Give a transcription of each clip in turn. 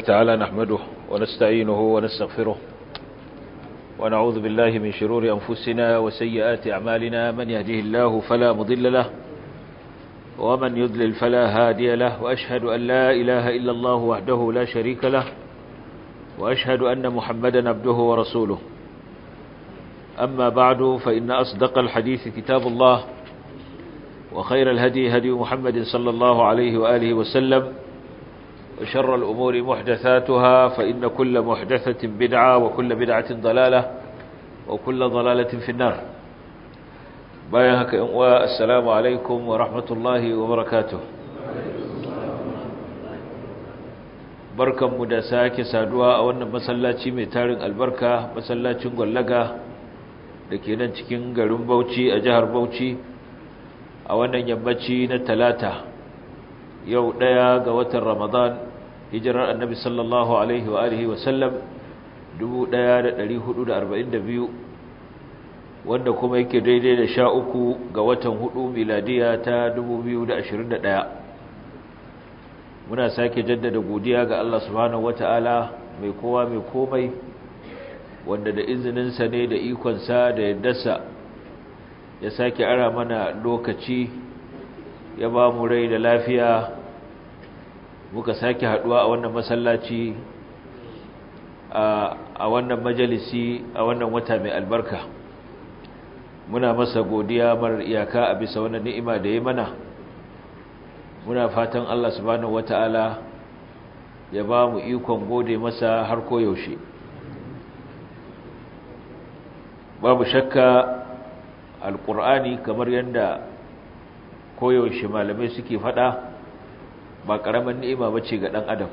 تعالى نحمده ونستعينه ونستغفره ونعوذ بالله من شرور أنفسنا وسيئات أعمالنا من يهده الله فلا مضل له ومن يضلل فلا هادي له وأشهد أن لا إله إلا الله وحده لا شريك له وأشهد أن محمدا عبده ورسوله أما بعد فإن أصدق الحديث كتاب الله وخير الهدي هدي محمد صلى الله عليه وآله وسلم وشر الأمور محدثاتها فإن كل محدثة بدعة وكل بدعة ضلالة وكل ضلالة في النار بايهك والسلام عليكم ورحمة الله وبركاته barkan mu da sake saduwa a wannan masallaci mai tarin albarka masallacin gwallaga da ke nan cikin garin Bauchi a jihar Bauchi a wannan yammaci na talata yau ɗaya ga watan Ramadan hijirar annabi sallallahu alaihi wa alihi wa sallam 1442 wanda kuma yake daidai da sha uku ga watan hudu miladiya ta 2021 muna sake jaddada godiya ga Allah subhanahu wata'ala mai kowa mai komai wanda da izininsa ne da ikonsa da yaddarsa ya sake ara mana lokaci ya ba mu rai da lafiya muka sake haduwa a wannan masallaci a wannan majalisi a wannan wata mai albarka muna masa godiya marar iyaka a bisa wannan ni'ima da ya mana muna fatan Allah subhanahu wata'ala ya ba mu ikon gode masa har koyaushe babu shakka alkur'ani kamar yadda koyaushe malamai suke fada ba ƙaramin ni'ima bace ga ɗan adam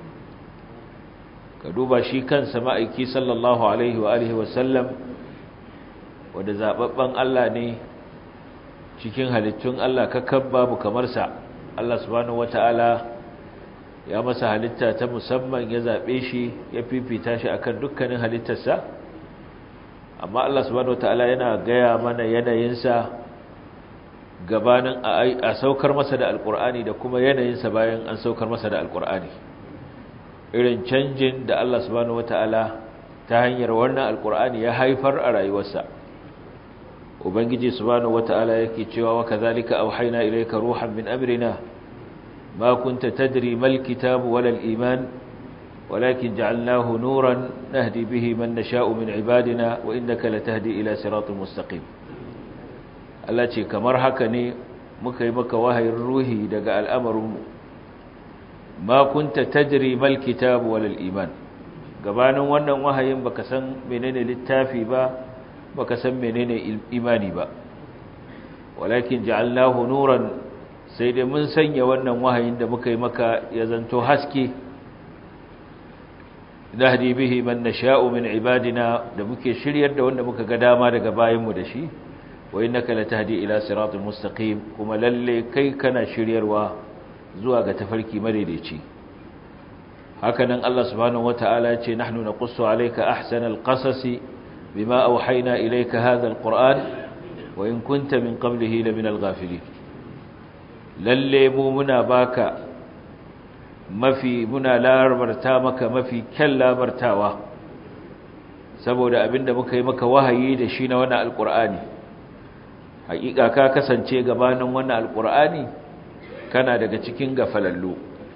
ka duba shi kansa ma'aiki sallallahu alaihi wa alihi wasallam wanda zababben Allah ne cikin halittun Allah kakkan babu kamar sa Allah subhanahu wata'ala ya masa halitta ta musamman ya zabe shi ya fifita shi akan dukkanin halittarsa amma Allah subhanahu wata'ala yana gaya mana yanayinsa gabanin a saukar masa da alkur'ani da kuma yanayinsa bayan an saukar masa da alkur'ani irin canjin da Allah subhanahu wata'ala ta hanyar wannan alkur'ani ya haifar a rayuwarsa ubangiji subhanahu wata'ala yake cewa wa kadhalika auhayna ilayka ruhan min amrina ma kunta tadri mal kitabu wala al iman walakin ja'alnahu nuran nahdi bihi man nasha'u min ibadina wa innaka latahdi ila siratin mustaqim Allah ce kamar haka ne muka yi maka wahayin ruhi daga al'amarinmu ma kunta tajri mal kitabu wal iman gabanin wannan wahayin baka san menene littafi ba baka san menene imani ba walakin ja'alnahu nuran sai dai mun sanya wannan wahayin da muka yi maka ya zanto haske nahdi bihi man nasha'u min ibadina da muke shiryar da wanda muka ga dama daga bayinmu da shi wa innaka latahdi ila siratal mustaqim kuma lalle kai kana shiryarwa zuwa ga tafarki madaidaici hakanan Allah subhanahu wataala ya ce nahnu naqussu alayka ahsanal qasasi bima awhayna ilayka hadha alquran wa in kunta min qablihi laminal ghafilin lalle mu muna baka mafi muna labarta maka mafi kyan labartawa saboda abinda muka yi maka wahayi da shi na wannan alqur'ani hakika ka kasance gabanin wannan alkur'ani kana daga cikin gafalallu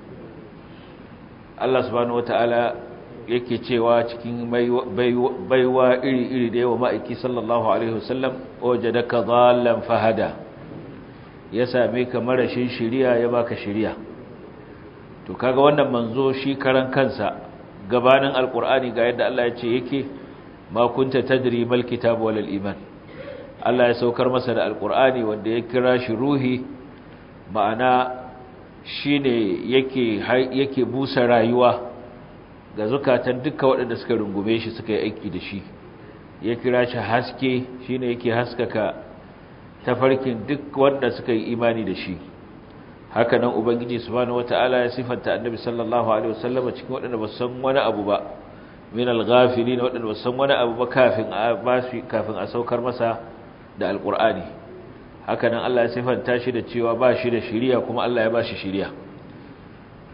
Allah subhanahu wataala yake cewa cikin baiwa iri-iri da yawa ma'aiki sallallahu alaihi wasallam wajadaka dhallan fahada ya same ka marashin shiriya ya baka shiriya to kaga wannan manzo shi karan kansa gabanin alkur'ani ga yadda Allah ya ce yake ma kunta tadri mal kitab wal iman Allah ya saukar masa da alkur'ani wanda ya kira shi ruhi ma'ana shi ne yake busa rayuwa ga zukatan duka waɗanda suka rungume shi suka yi aiki da shi ya kira shi haske shi ne yake haskaka tafarkin duk wanda suka yi imani da shi haka nan ubangiji subhanahu wata'ala ya sifanta annabi sallallahu alaihi wasallam cikin waɗanda ba san wani abu ba min al-ghafilin waɗanda ba san wani abu ba kafin a bashi kafin a saukar masa da alkur'ani hakanan Allah ya sifanta shi da cewa ba shi da shiriya kuma Allah ya ba shi shiriya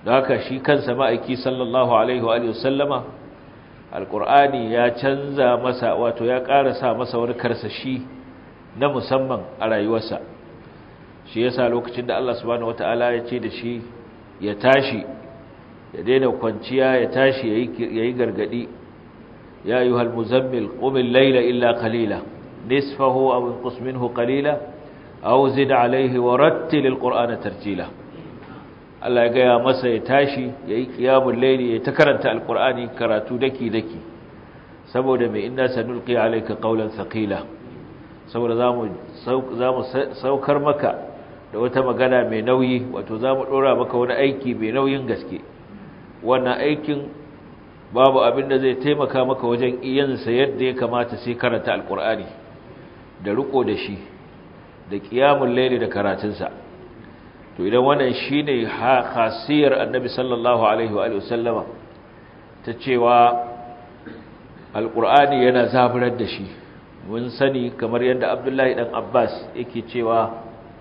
da haka shi kansa ma'aiki sallallahu alaihi wa sallama alƙur'ani ya canza masa wato ya ƙara sa masa wani karsashi na musamman a rayuwarsa shi yasa lokacin da Allah subhanahu wataala ya ce da shi ya tashi ya daina kwanciya ya tashi yayi gargadi ya ayyuhal muzammil qum al-layla illa qalila nisfahu aw inqus minhu qalila aw zid alayhi wa rattil al-qur'ana tartila Allah ya gaya masa ya tashi yayi qiyamul layli ya ta karanta al-qur'ani karatu daki daki saboda mai inna sanulqi alayka qawlan thaqila saboda zamu zamu saukar maka da wata magana mai nauyi wato zamu dora maka wani aiki mai nauyin gaske wannan aikin babu abin da zai taimaka maka wajen iyansa yadda ya kamata sai karanta alkur'ani da riko da shi da qiyamul layli da karatunsa to idan wannan shine khasiyar annabi sallallahu alaihi wa sallama ta cewa alkur'ani yana zaburar da shi mun sani kamar yadda abdullahi dan abbas yake cewa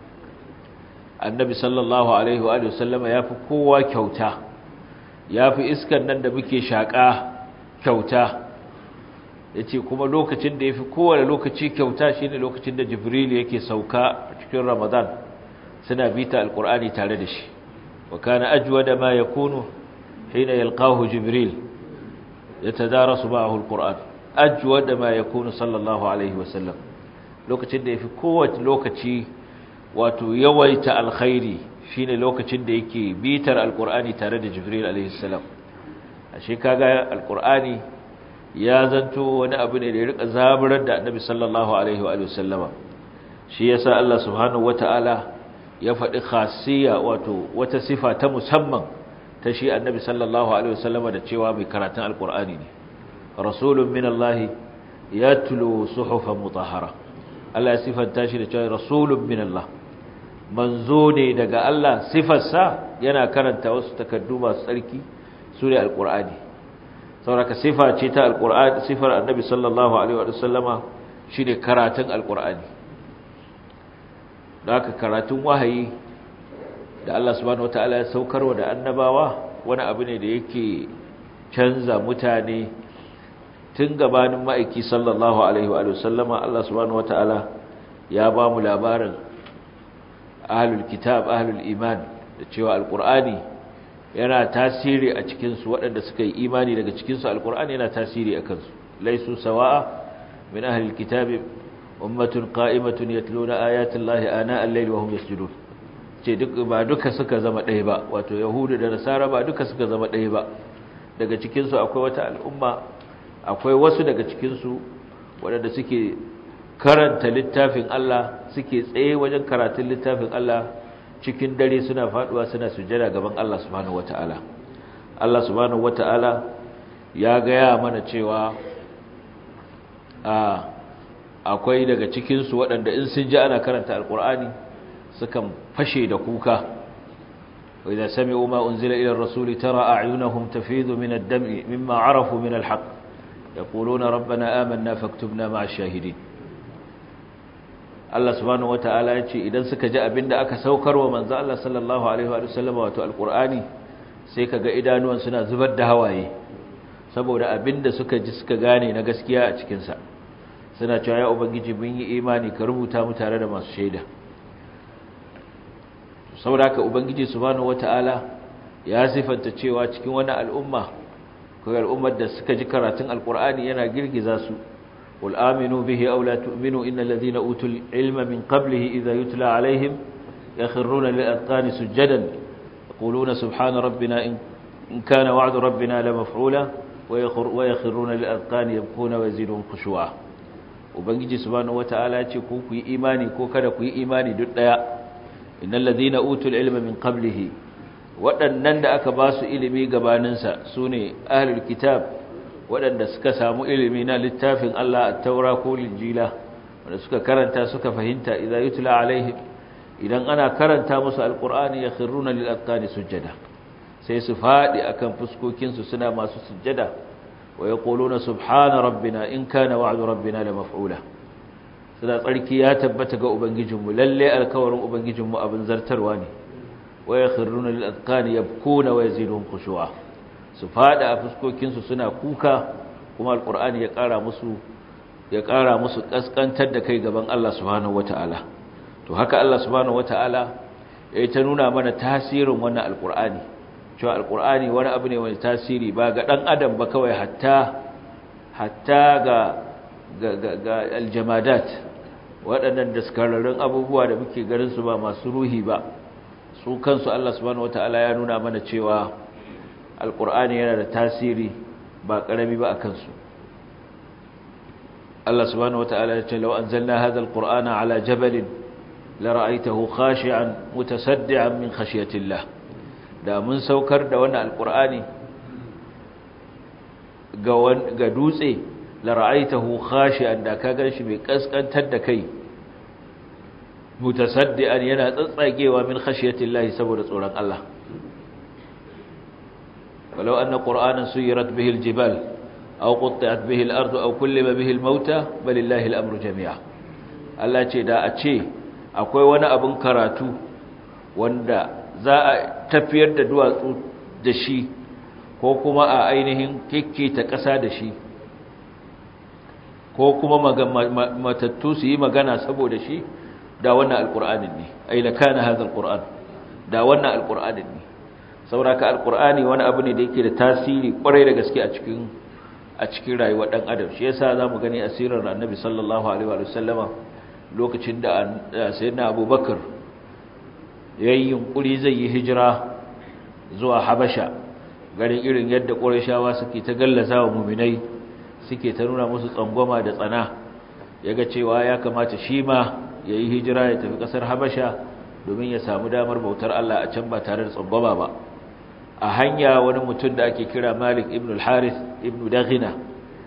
annabi sallallahu alaihi wa sallama yafi kowa kyauta ya fi iskan nan da muke shaƙa kyauta ya ce kuma lokacin da ya fi kowane lokaci kyauta shi ne lokacin da jibril yake sauka a cikin ramadan suna bita alƙur'ani tare da shi wa kana ajuwa da ma ya kunu hina yalqahu jibril ya tadara su ma'ahu alƙur'an ajuwa da ma ya kunu sallallahu alaihi wasallam lokacin da ya fi kowace lokaci wato yawaita alkhairi shine lokacin da yake bitar alkur'ani tare da jibril alaihi salam ashe kaga alkur'ani ya zanto wani abu ne da ya rika zaburar da annabi sallallahu alaihi wa sallama shi yasa Allah subhanahu wataala ya faɗi khasiyya wato wata sifa ta musamman ta shi annabi sallallahu alaihi wa sallama da cewa mai karatun alkur'ani ne rasulun min Allah yatlu suhufan mutahhara Allah ya sifanta shi da cewa rasulun min Allah manzo ne daga Allah sifarsa yana karanta wasu takaddu masu tsarki su ne alƙur'ani sauraka sifa ce ta alƙur'ani sifar annabi sallallahu alaihi wa sallama shi ne karatun alƙur'ani da aka karatun wahayi da Allah subhanahu wata'ala ya saukarwa da annabawa wani abu ne da yake canza mutane tun gabanin ma'aiki sallallahu alaihi wa sallama Allah subhanahu wata'ala ya ba mu labarin ahlul kitab ahlul iman da cewa alqur'ani yana tasiri a cikin su waɗanda suka yi imani daga cikin su alqur'ani yana tasiri a kansu laysu sawa'a min ahlil kitab ummatun qa'imatun yatluna ayati llahi ana al-layli wa hum yasjudun ce duk ba duka suka zama ɗaya ba wato yahudu da nasara ba duka suka zama ɗaya ba daga cikin su akwai wata al'umma akwai wasu daga cikin su waɗanda suke karanta littafin Allah suke tsaye wajen karatun littafin Allah cikin dare suna faduwa suna sujjada gaban Allah subhanahu wataala Allah subhanahu wataala ya gaya mana cewa a akwai daga cikin su waɗanda in sun ji ana karanta alqur'ani sukan fashe da kuka wa idza sami'u ma unzila ila ar-rasuli tara a'yunahum tafidu min ad-dam'i mimma 'arafu min al-haqq yaquluna rabbana amanna faktubna ma'a ash-shahidin Allah subhanahu wata'ala ya ce idan suka ji abinda aka saukar wa manzo Allah sallallahu alaihi wa sallam wato alqur'ani sai kaga idanuwan suna zubar da hawaye saboda abinda suka ji suka gane na gaskiya a cikin sa suna cewa ya ubangiji mun yi imani ka rubuta mu tare da masu shaida saboda haka ubangiji subhanahu wata'ala ya sifanta cewa cikin wani al'umma ko al'ummar da suka ji karatun alqur'ani yana girgiza su قل آمنوا به أو لا تؤمنوا إن الذين أوتوا العلم من قبله إذا يتلى عليهم يخرون للأذقان سجدا يقولون سبحان ربنا إن كان وعد ربنا لمفعولا ويخرون للأذقان يبكون ويزيدهم خشوعا وبنجي سبحانه وتعالى يقول كي إيماني كو كذا كي إيماني دليا إن الذين أوتوا العلم من قبله waɗannan da aka ba su ilimi gabaninsa su ne ahlul kitab waɗanda suka samu ilimi na littafin Allah a taura ko linjila wanda suka karanta suka fahimta idan yutla alaihim idan ana karanta musu alqur'ani yakhruna lil aqani sujada sai su fadi akan fuskokin su suna masu sujada wa yaquluna subhana rabbina in kana wa'du rabbina la maf'ula suna tsarki ya tabbata ga ubangijinmu lalle alkawarin ubangijinmu abin zartarwa ne wa yakhruna lil azqani yabkuna wa yaziduhum khushu'a su fada a fuskokin su suna kuka kuma alqur'ani ya kara musu ya kara musu kaskantar da kai gaban Allah subhanahu wataala to haka Allah subhanahu wataala yayi ta nuna mana tasirin wannan alqur'ani cewa alqur'ani wani abu ne mai tasiri ba ga dan adam ba kawai hatta hatta ga ga ga aljamadat waɗannan daskararrun abubuwa da muke ganin su ba masu ruhi ba su kansu Allah subhanahu wataala ya nuna mana cewa alqur'ani yana da tasiri ba karami ba akan su Allah subhanahu wataala ya ce law anzalna hadha alqur'ana ala jabalin la ra'aytahu khashi'an mutasaddian min khashyatillah da mun saukar da wannan alqur'ani ga ga dutse la ra'aytahu khashi'an da ka ganshi mai kaskantar da kai mutasaddian yana tsatsagewa min khashiyatillahi saboda tsoron Allah walau anna qur'anan suyirat bihi aljibal aw qutti'at bihi al-ardu aw kullima bihi al-mauta balillahi al-amru jami'a Allah ce da a ce akwai wani abin karatu wanda za a tafiyar da duwatsu da shi ko kuma a ainihin ta ƙasa da shi ko kuma matattu su yi magana saboda shi da wannan alƙur'anin ne ai la kana hadha alƙur'an da wannan alƙur'anin ne sauraka alƙur'ani wani abu ne da yake da tasiri kwarai da gaske a cikin a cikin rayuwar dan adam shi yasa zamu gani asirar annabi sallallahu alaihi wa sallama lokacin da sayyidina abubakar yayin yunkuri zai yi hijira zuwa habasha garin irin yadda qurayshawa suke ta gallaza wa mu'minai suke ta nuna musu tsangwama da tsana yaga cewa ya kamata shi ma yayi hijira ya tafi kasar habasha domin ya samu damar bautar Allah a can ba tare da tsangwama ba a hanya wani mutum da ake kira Malik ibn al-Harith ibn Daghina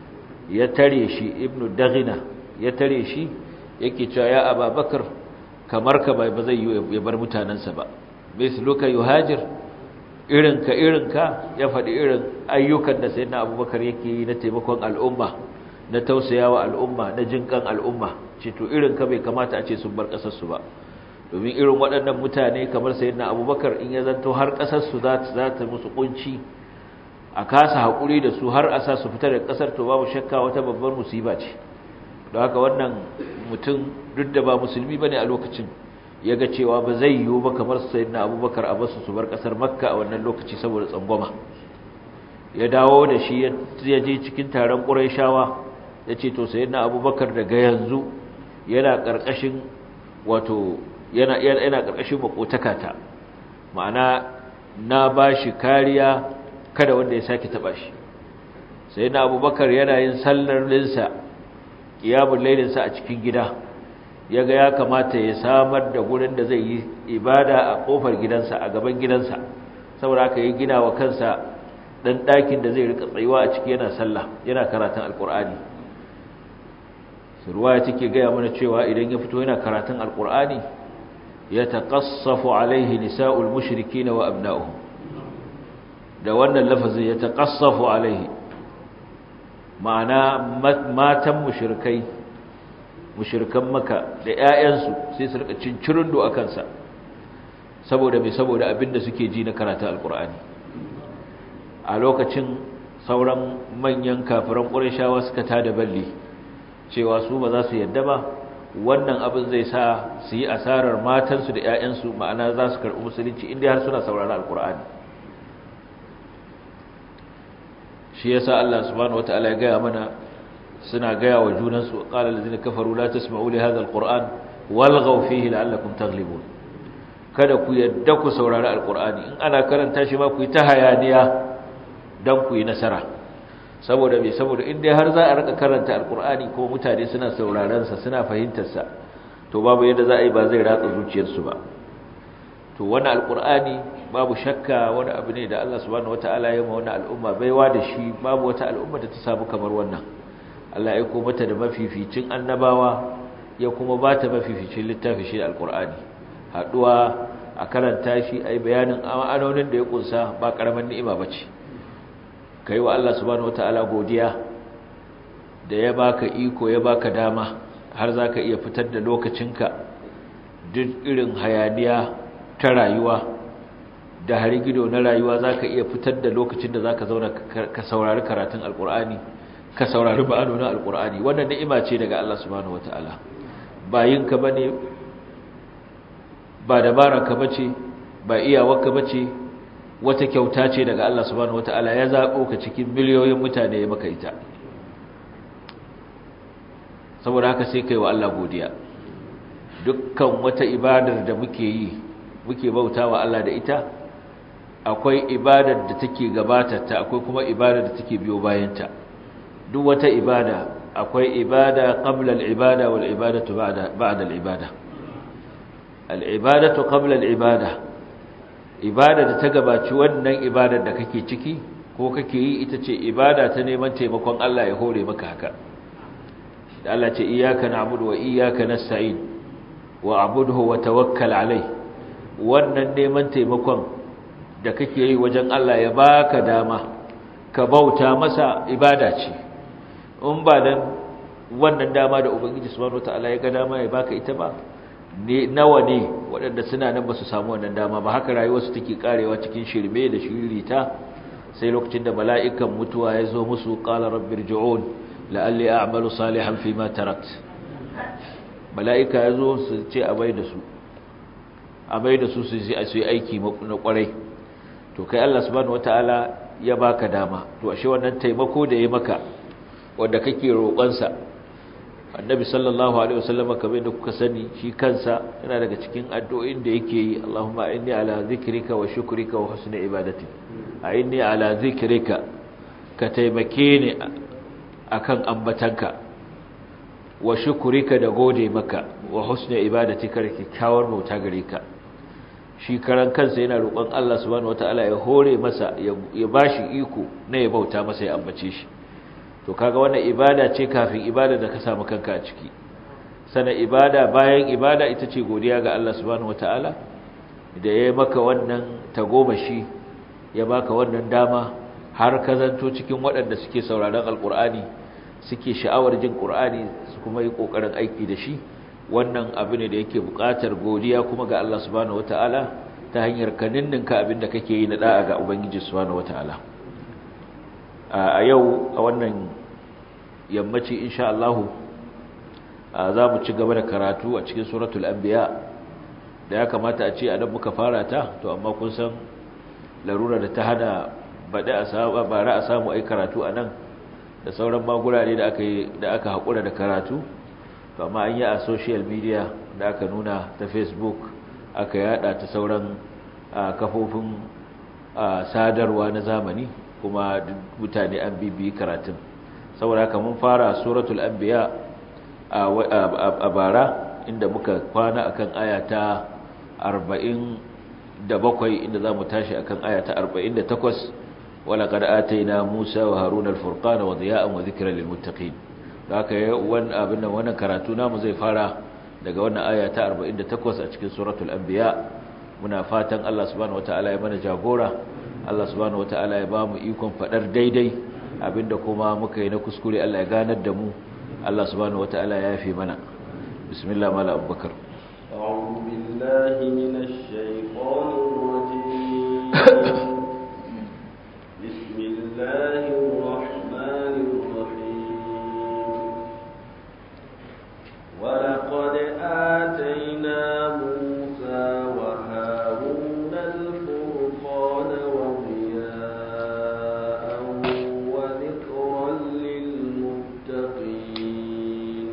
ya tare shi ibn Daghina ya tare shi yake cewa ya Abubakar kamar ka bai ba zai yi ya bar mutanansa ba misluka yuhajir irinka irinka ya faɗi irin ayyukan da sayyidina Abubakar yake yi na taimakon al'umma na tausayawa al'umma na jinkan al'umma ce to irinka bai kamata a ce sun bar kasar su ba domin irin waɗannan mutane kamar sayyidina abubakar in ya zanto har ƙasarsu za ta musu ƙunci a kasa haƙuri da su har a sa su fitar da ƙasar to babu shakka wata babbar musiba ce don haka wannan mutum duk da ba musulmi ba ne a lokacin ya ga cewa ba zai yiwu ba kamar sayyidina abubakar a basu su bar ƙasar makka a wannan lokaci saboda tsangwama ya dawo da shi ya je cikin taron ƙurayshawa ya ce to sayyidina abubakar daga yanzu yana ƙarƙashin wato yana yana karkashin makotakata ma'ana na bashi kariya kada wanda ya sake taba shi sai na abubakar yana yin sallar linsa qiyamul lailinsa a cikin gida yaga ya kamata ya samar da gurin da zai yi ibada a kofar gidansa a gaban gidansa saboda haka ya gina wa kansa dan dakin da zai rika tsayuwa a ciki yana sallah yana karatun alqur'ani ruwaya take gaya mana cewa idan ya fito yana karatun alqur'ani yataqassafu alaihi nisa'ul mushrikeen wa abna'uhum da wannan lafazin yataqassafu alaihi ma'ana matan mushrikai mushrikan maka da ƴaƴansu sai su rika cincirin do akan sa saboda me saboda abinda suke ji na karatun alqur'ani a lokacin sauran manyan kafiran qurayshawa suka tada balli cewa su ba za su yadda ba wannan abin zai sa su yi asarar matansu da 'ya'yansu ma'ana za su karɓi musulunci inda har suna saurari alkur'ani shi yasa Allah subhanahu wataala ya gaya mana suna gaya wa junansu qala allazina kafaru la tasma'u li hadha alquran walghaw fihi la'allakum taghlibun kada ku yadda ku saurari alkur'ani in ana karanta shi ma ku yi ta hayaniya dan ku yi nasara saboda me saboda in dai har za a rika karanta alkur'ani ko mutane suna sauraron sa suna fahimtar sa to babu yadda za a yi ba zai ratsa zuciyarsu ba to wannan alkur'ani babu shakka wani abu ne da Allah subhanahu wataala ya ma wannan al'umma baiwa da shi babu wata al'umma da ta samu kamar wannan Allah ya aiko mata da mafificin annabawa ya kuma ba ta mafificin littafi shi alkur'ani haduwa a karanta shi ai bayanin ma'anonin da ya kunsa ba karaman ni'ima bace kai wa Allah subhanahu wataala godiya da ya baka iko ya baka dama har zaka iya fitar da lokacinka duk irin hayaniya ta rayuwa da harigido na rayuwa za ka iya fitar da lokacin da za ka zauna ka saurari karatun alkur'ani ka saurari ba'anonin alkur'ani wannan ni'ima ce daga Allah subhanahu wata'ala ba yinka ba ne ba dabararka ba ce ba iyawarka ba ce wata kyauta ce daga Allah subhanahu wata'ala ya zaɓo ka cikin miliyoyin mutane ya maka ita saboda haka sai kai wa Allah godiya dukkan wata ibadar da muke yi muke bauta wa Allah da ita akwai ibadar da take gabatarta akwai kuma ibadar da take biyo bayanta duk wata ibada akwai ibada qabla al-ibada wal ibadatu ba'da ba'da al-ibada al-ibadatu qabla al-ibada ibada da ta gabaci wannan ibadar da kake ciki ko kake yi ita ce ibada ta neman taimakon Allah ya hore maka haka da Allah ce iyyaka na'budu wa iyyaka nasta'in wa abudhu wa tawakkal alai wannan neman taimakon da kake yi wajen Allah ya baka dama ka bauta masa ibada ce in ba dan wannan dama da ubangiji subhanahu wataala ya ga dama ya baka ita ba ne nawa ne waɗanda suna nan ba su samu wannan dama ba haka rayuwarsu take karewa cikin shirme da shiririta sai lokacin da mala'ikan mutuwa ya zo musu qala rabbirji'un la'alli a'malu salihan fima tarakt mala'ika ya zo su ce a bai da su a bai da su su yi aiki na kwarai to kai Allah subhanahu wataala ya baka dama to ashe wannan taimako da ya maka wanda kake roƙonsa annabi sallallahu alaihi wasallam kamar da kuka sani shi kansa yana daga cikin addu'o'in da yake yi Allahumma inni ala zikrika wa shukrika wa husni ibadati a inni ala zikrika ka taimake ni akan ambatanka wa shukrika da gode maka wa husni ibadatika da kyakkyawar bauta gare ka shi karan kansa yana roƙon Allah subhanahu wataala ya hore masa ya bashi iko na ya bauta masa ya ambace shi to kaga wannan ibada ce kafin ibada da ka samu kanka a ciki sana ibada bayan ibada ita ce godiya ga Allah subhanahu wataala da ya maka wannan tagomashi ya baka wannan dama har ka zanto cikin waɗanda suke sauraron alkur'ani suke sha'awar jin qur'ani su kuma yi kokarin aiki da shi wannan abu ne da yake buƙatar godiya kuma ga Allah subhanahu wataala ta hanyar kaninninka abin da kake yi na da'a ga ubangiji subhanahu wataala a yau a wannan yammaci insha Allah za mu ci gaba da karatu a cikin suratul anbiya da ya kamata a ce a dan muka fara ta to amma kun san larura da ta hana bada a saba bara a samu ai karatu a nan da sauran magurare da aka yi da aka hakura da karatu to amma an yi a social media da aka nuna ta Facebook aka yada ta sauran kafofin sadarwa na zamani kuma mutane an bibiyi karatun saboda haka mun fara suratul anbiya a bara inda muka kwana akan aya ta 47 inda zamu tashi akan aya ta 48 wala qad ataina Musa wa Haruna al-furqana wa diya'an wa dhikran lil muttaqin haka wannan abin nan wannan karatu namu zai fara daga wannan aya ta 48 a cikin suratul anbiya muna fatan Allah subhanahu wataala ya mana jagora Allah subhanahu wataala ya ba mu ikon fadar daidai abinda kuma muka yi na kuskure Allah ya ganar da mu Allah subhanahu wataala ya yafe mana bismillah mala abubakar أعوذ بالله من الشيطان الرجيم بسم الله الرحمن الرحيم ولقد آتينا موسى وهارون الفرقان وضياء وذكرا للمتقين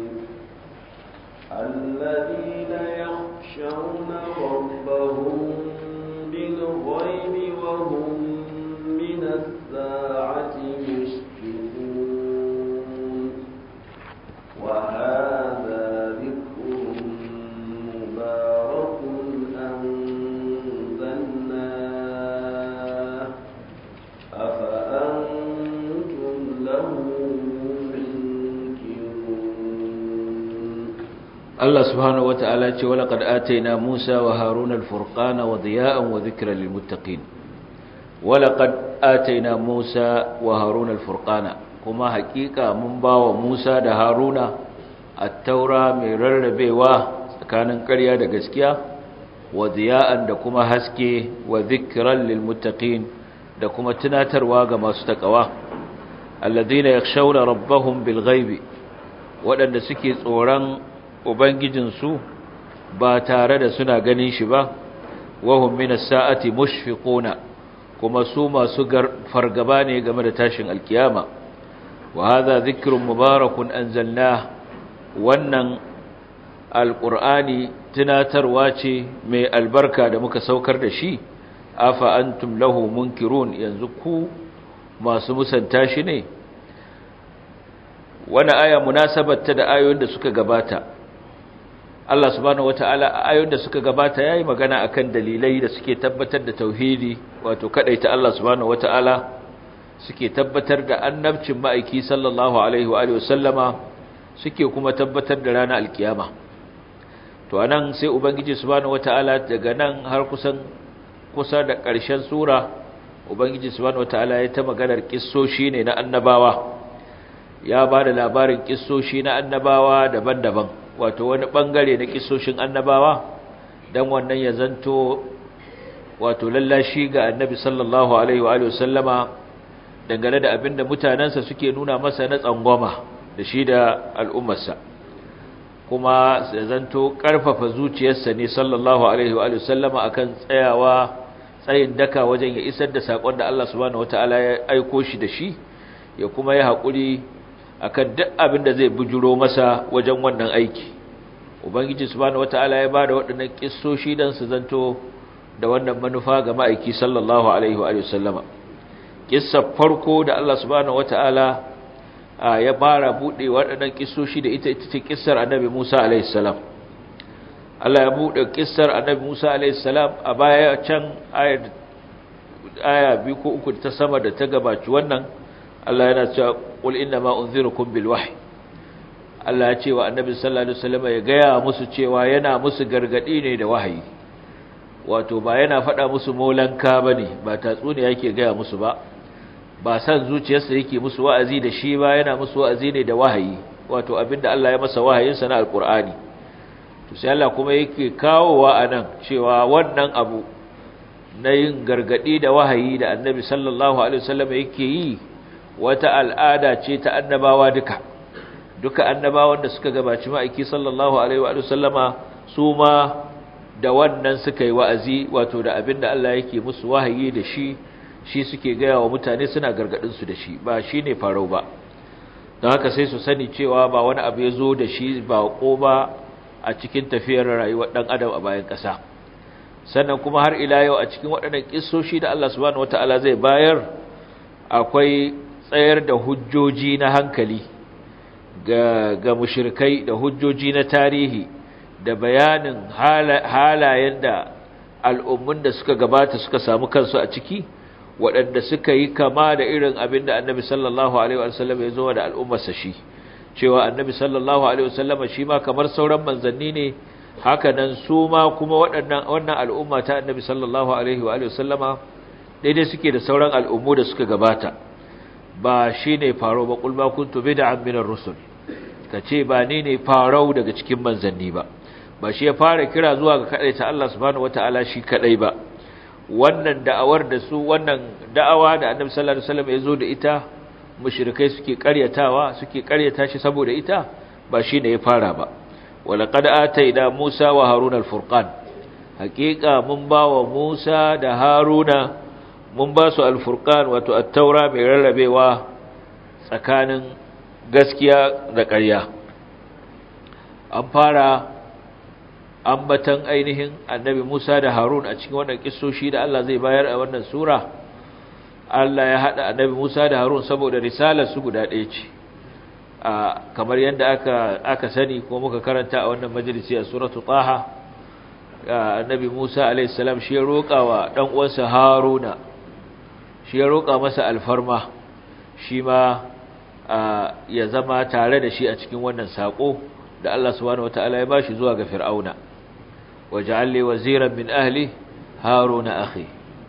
الذين يخشون ربهم بالغيب وهم من الساعة مشفقون وهذا ذكر مبارك أنزلناه أفأنتم له منكرون Allah subhanahu wataala ce wala qad ataina Musa wa Haruna al-furqana wa diya'an wa dhikran lil muttaqin wala qad ataina Musa wa Haruna al-furqana kuma hakika mun bawa Musa da Haruna at-taura mai rarrabewa tsakanin ƙarya da gaskiya wa diya'an da kuma haske wa dhikran lil muttaqin da kuma tunatarwa ga masu takawa alladhina yakhshawna rabbahum bil ghaibi waɗanda suke tsoron ubangijinsu ba tare da suna ganin shi ba wahum minas sa'ati mushfiquna kuma su masu fargaba ne game da tashin alkiyama wa hadha dhikrun mubarakun anzalnah wannan alqur'ani tunatarwa ce mai albarka da muka saukar da shi afa antum lahu munkirun yanzu ku masu musanta shi ne wani aya munasabarta da ayoyin da suka gabata Allah subhanahu wata'ala ayoyin da suka gabata yayi magana akan dalilai da suke tabbatar da tauhidi wato kadaita Allah subhanahu wata'ala suke tabbatar da annabcin ma'aiki sallallahu alaihi wa alihi wasallama suke kuma tabbatar da ranar alkiyama to anan sai ubangiji subhanahu wata'ala daga nan har kusan kusa da ƙarshen sura ubangiji subhanahu wata'ala ya ta maganar kissoshi ne na annabawa ya ba da labarin kissoshi na annabawa daban-daban wato wani bangare na kissoshin annabawa dan wannan ya zanto wato lallashi ga annabi sallallahu alaihi wa alihi wasallama dangane da abinda mutanansa suke nuna masa na tsangwama da shi da al'ummarsa kuma ya zanto karfafa zuciyarsa ne sallallahu alaihi wa alihi wasallama akan tsayawa tsayin daka wajen ya isar da sakon da Allah subhanahu wataala ya aiko shi da shi ya kuma yi haƙuri akan duk abin da zai bujuro masa wajen wannan aiki ubangiji subhanahu wataala ya bada waɗannan kissoshi dan su zanto da wannan manufa ga ma'aiki sallallahu alaihi wa sallama kissar farko da Allah subhanahu wataala ya bara bude waɗannan kissoshi da ita ita ce kissar annabi Musa alaihi salam Allah ya bude kissar annabi Musa alaihi salam a baya can aya aya biyu ko uku ta sama da ta gabaci wannan Allah yana cewa qul inna ma unzirukum bil wahyi Allah ya ce wa annabi sallallahu alaihi wasallam ya gaya musu cewa yana musu gargadi ne da wahayi wato ba yana faɗa musu molanka bane ba tatsuniya yake gaya musu ba ba san zuciyarsa yake musu wa'azi da shi ba yana musu wa'azi ne da wahayi wato abinda Allah ya masa wahayin sa na alqur'ani to sai Allah kuma yake kawowa anan cewa wannan abu na yin gargadi da wahayi da annabi sallallahu alaihi wasallam yake yi wata al'ada ce ta annabawa duka duka annabawan da suka gabaci ma'aiki sallallahu alaihi wa sallama su ma da wannan suka yi wa'azi wato da abinda Allah yake musu wahayi da shi shi suke gaya wa mutane suna gargadin su da shi ba shi ne farau ba don haka sai su sani cewa ba wani abu ya zo da shi ba ko ba a cikin tafiyar rayuwar ɗan adam a bayan ƙasa sannan kuma har ila yau a cikin waɗannan ƙisoshi da Allah subhanahu wata'ala zai bayar akwai tsayar da hujjoji na hankali ga ga mushrikai da hujjoji na tarihi da bayanin halayen da al'ummun da suka gabata suka samu kansu a ciki waɗanda suka yi kama da irin abin da annabi sallallahu alaihi wasallam ya zo da al'ummarsa shi cewa annabi sallallahu alaihi wasallam shi ma kamar sauran manzanni ne haka nan su ma kuma waɗannan wannan al'umma ta annabi sallallahu alaihi wasallama daidai suke da sauran al'ummu da suka gabata ba shi ne faro ba ƙulba kuntu bid'an minar rusul ka ce ba ni ne farau daga cikin manzanni ba ba shi ya fara kira zuwa ga kaɗai ta Allah subhanahu wata'ala shi kaɗai ba wannan da'awar da su wannan da'awa da annabi sallallahu alaihi wasallam ya zo da ita mushrikai suke ƙaryatawa suke ƙaryata shi saboda ita ba shi ne ya fara ba walaqad ataina Musa wa Haruna al-furqan haƙiƙa mun ba wa Musa da Haruna mun ba su al-furqan wato at-taura mai rarrabewa tsakanin gaskiya da ƙarya an fara ambatan ainihin annabi Musa da Harun a cikin wannan kissoshi da Allah zai bayar a wannan sura Allah ya hada annabi Musa da Harun saboda risalar su guda ɗaya ce kamar yadda aka aka sani ko muka karanta a wannan majalisi a suratu Taha annabi Musa alayhi salam shi ya roƙa wa dan uwansa Haruna shi ya roƙa masa alfarma shi ma ya zama tare da shi a cikin wannan sako da Allah subhanahu wataala ya bashi zuwa ga Fir'auna waj'al li waziran min ahli Haruna akhi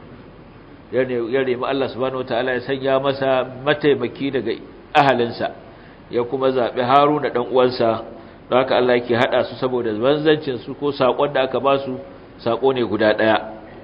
yani ya nemi Allah subhanahu wataala ya sanya masa mataimaki daga ahalinsa ya kuma zabi Haruna dan uwansa don haka Allah yake hada su saboda banzancin su ko sakon da aka ba su sako ne guda daya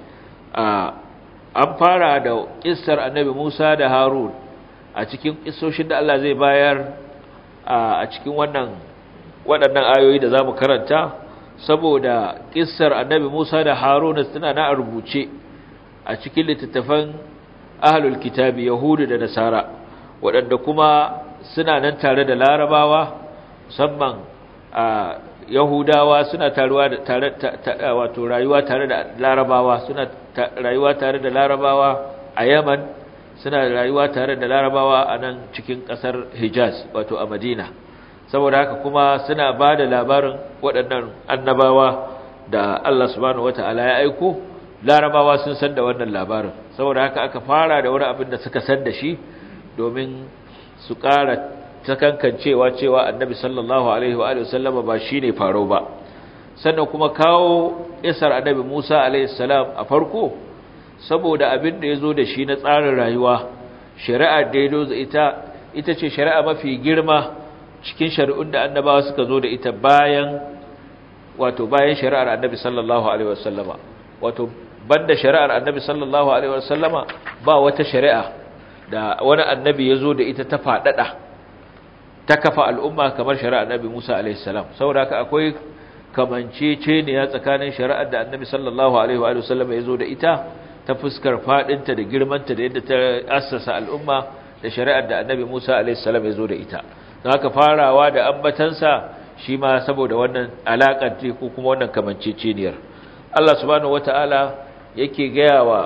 an fara da kissar annabi Musa da Harun a cikin kissoshin da Allah zai bayar a cikin wannan waɗannan ayoyi da zamu karanta saboda kissar annabi Musa da Harun suna na rubuce a cikin littattafan ahlul kitabi yahudu da nasara waɗanda kuma suna nan tare da larabawa musamman a yahudawa suna taruwa da tare wato rayuwa tare da larabawa suna rayuwa tare da larabawa a yaman suna rayuwa tare da larabawa a nan cikin ƙasar hijaz wato a madina saboda haka kuma suna ba da labarin waɗannan annabawa da allah subhanahu wata'ala ya aiko larabawa sun san da wannan labarin saboda haka aka fara da wani abin da suka san da shi domin su ƙara takankancewa cewa annabi sallallahu alaihi wa alihi wasallama ba shine faro ba sannan kuma kawo isar annabi Musa alaihi salam a farko saboda abin da yazo da shi na tsarin rayuwa shari'a da yazo ita ita ce shari'a mafi girma cikin shari'un da annabawa suka zo da ita bayan wato bayan shari'ar annabi sallallahu alaihi wasallama wato banda shari'ar annabi sallallahu alaihi wasallama ba wata shari'a da wani annabi ya zo da ita ta faɗaɗa ta kafa al'umma kamar shari'ar annabi Musa alaihi salam saboda haka akwai kamanceceniya tsakanin shari'ar da annabi sallallahu alaihi wasallama ya zo da ita ta fuskar faɗinta da girmanta da yadda ta assasa al'umma da shari'ar da annabi Musa alaihi salam ya zo da ita don haka farawa da ambatansa shi ma saboda wannan alaƙar ce ko kuma wannan kamanceceniyar Allah subhanahu wata'ala yake gaya wa